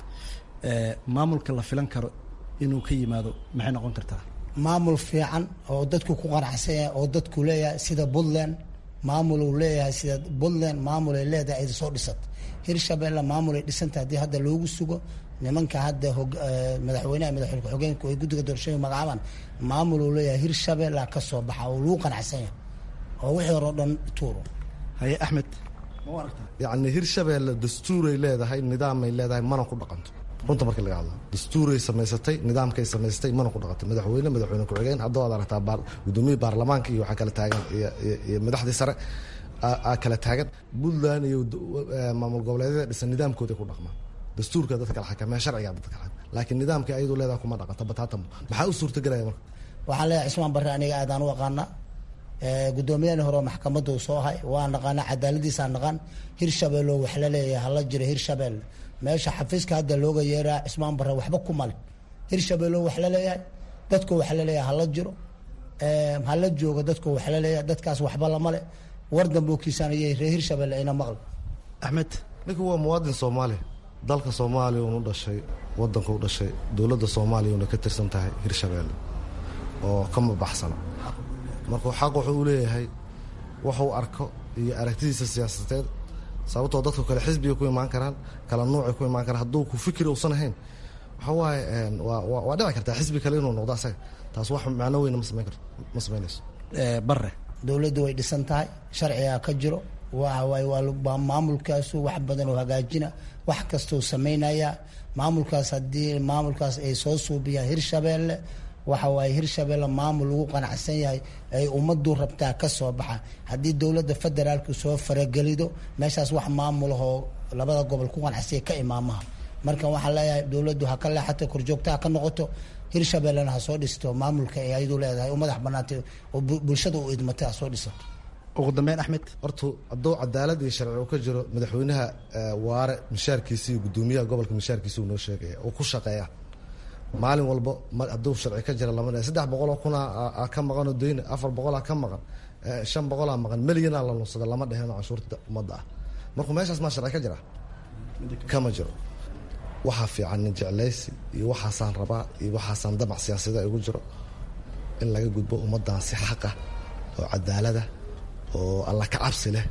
maamulka la filan karo inuu ka yimaado maxay noqon kartaa maamul fiican oo dadku ku qanacsan yahay oo dadku leeyahay sida puntland maamul uu leeyahay sida puntland maamul ay leedahay ay soo dhisat hirshabeelle maamul ay dhisanta haddii hadda loogu sugo nimanka hadda madaxweynaha madaxweyne ku-xigeenku ay guddiga doorashooyinka magacaabaan maamul uu leeyahay hirshabeelle ka soo baxa oo lagu qanacsan yahay oo wixii hore o dhan tuuro haye axmed yacni hirshabeelle dastuuray leedahay nidaamay leedahay mana ku dhaqanto runta marka laga hadlo dastuuray samaysatay nidaamkay samaysatay mana ku dhaqanto madaxweyne madaxweyne ku-xigeen hadda waad aragtaa gudoomiyii baarlamaanka iyo waxaa kala taagan iyo madaxdii sare aa kala taagan puntland iyo maamul goboleedyada dhisan nidaamkooday ku dhaqmaan dastuurka dadka kala xakamee sharciga dadka kala xakamee laakiin nidaamka ayadu leedahay kuma dhaqanto bataatan maxaa u suurtagelaya marka waxaan leeyahay cismaan barre aniga aadaan u aqaanaa gudoomiyahani hore maxkamadda uu soo ahay waa naqaanaa cadaaladiisaa naqaan hirshabeelle oo wax la leeyahay hala jiro hirshabeelle meesha xafiiska hadda looga yeeraa cismaan barre waxba ku male hirshabeelle oo wax la leeyahay dadku wax la leeyahay hala jiro hala joogo dadku wax la leeyahay dadkaas waxba lamale war dambokiisanayay reer hirshabeelle ayna maqli axmed ninku waa muwaadin soomaaliya dalka soomaaliya unu dhashay wadanka u dhashay dowladda soomaaliya una ka tirsan tahay hirshabeelle oo kama baxsana markuu xaq wuxuu u leeyahay waxuu arko iyo aragtidiisa siyaasadeed sababtoo dadku kale xisbiga ku imaan karaan kala nuucay ku imaan karaan hadduu ku fikri uusan ahayn waxa waaye waa dhici kartaa xisbi kale inuu noqdo asaga taas wax macno weyna ma samayn karto ma samaynayso bare dowladdu way dhisan tahay sharcigaa ka jiro waxawaaye waa maamulkaasu wax badan oo hagaajina wax kastuu samaynaya maamulkaas haddii maamulkaas ay soo suubiyaan hirshabeelle waxa waaye hirshabeelle maamul lagu qanacsan yahay ay ummaddu rabtaa ka soo baxa haddii dowladda federaalku soo faragelido meeshaas wax maamulahoo labada gobol ku qanacsanya ka imaamaha marka waxaan leeyahay dowladdu ha ka leexato korjoogtaha ka noqoto hirshabeellena ha soo dhisto maamulka ay ayadu leedahay u madax banaantay oo bulshada u idmatay ha soo dhisato ugu dambeyn axmed horta hadduu cadaalad iyo sharci uu ka jiro madaxweynaha waare mishaarkiisi iyo guddoomiyaha gobolka mishaarkiisi uu noo sheegaya uu ku shaqeeya maalin walba hadduu sharci ka jira lama saddex boqoloo kuna ka maqanoo dayna afar boqolaa ka maqan shan boqolaa maqan melyanaa la nunsada lama dheheno canshuurta ummadda ah markuu meeshaas maa sharci ka jira kama jiro waxaa fiican nin jeclaysi iyo waxaasaan rabaa iyo waxaasaan damac siyaasada igu jiro in laga gudbo ummaddan si xaqah oo cadaalada oo alla ka cabsi leh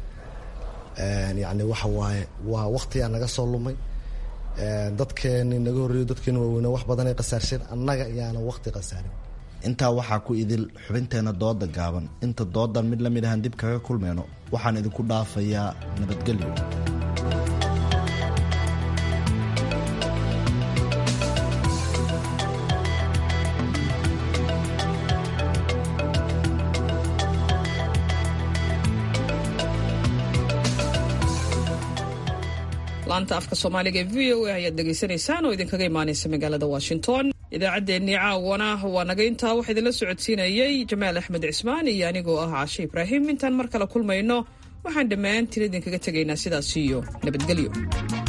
yacni waxa waaye waa waktigaa naga soo lumay dadkeeni naga horreeyo dadkeeni waaweyne wax badanay qasaarsheen annaga iyaana wakti qasaarin intaa waxaa ku idil xubinteenna dooda gaaban inta doodan mid lamid ahaan dib kaga kulmeyno waxaan idinku dhaafayaa nabadgelyo laanta afka soomaaliga ee v o a ayaad dhegaysanaysaan oo idinkaga imaanaysa magaalada washington idaacaddeenii caawana waa naga intaa waxaa idinla socodsiinayey jamaal axmed cismaan iyo anigoo ah caashe ibraahim intaan mar kale kulmayno waxaan dhammaantiin idinkaga tegaynaa sidaas iyo nabadgelyo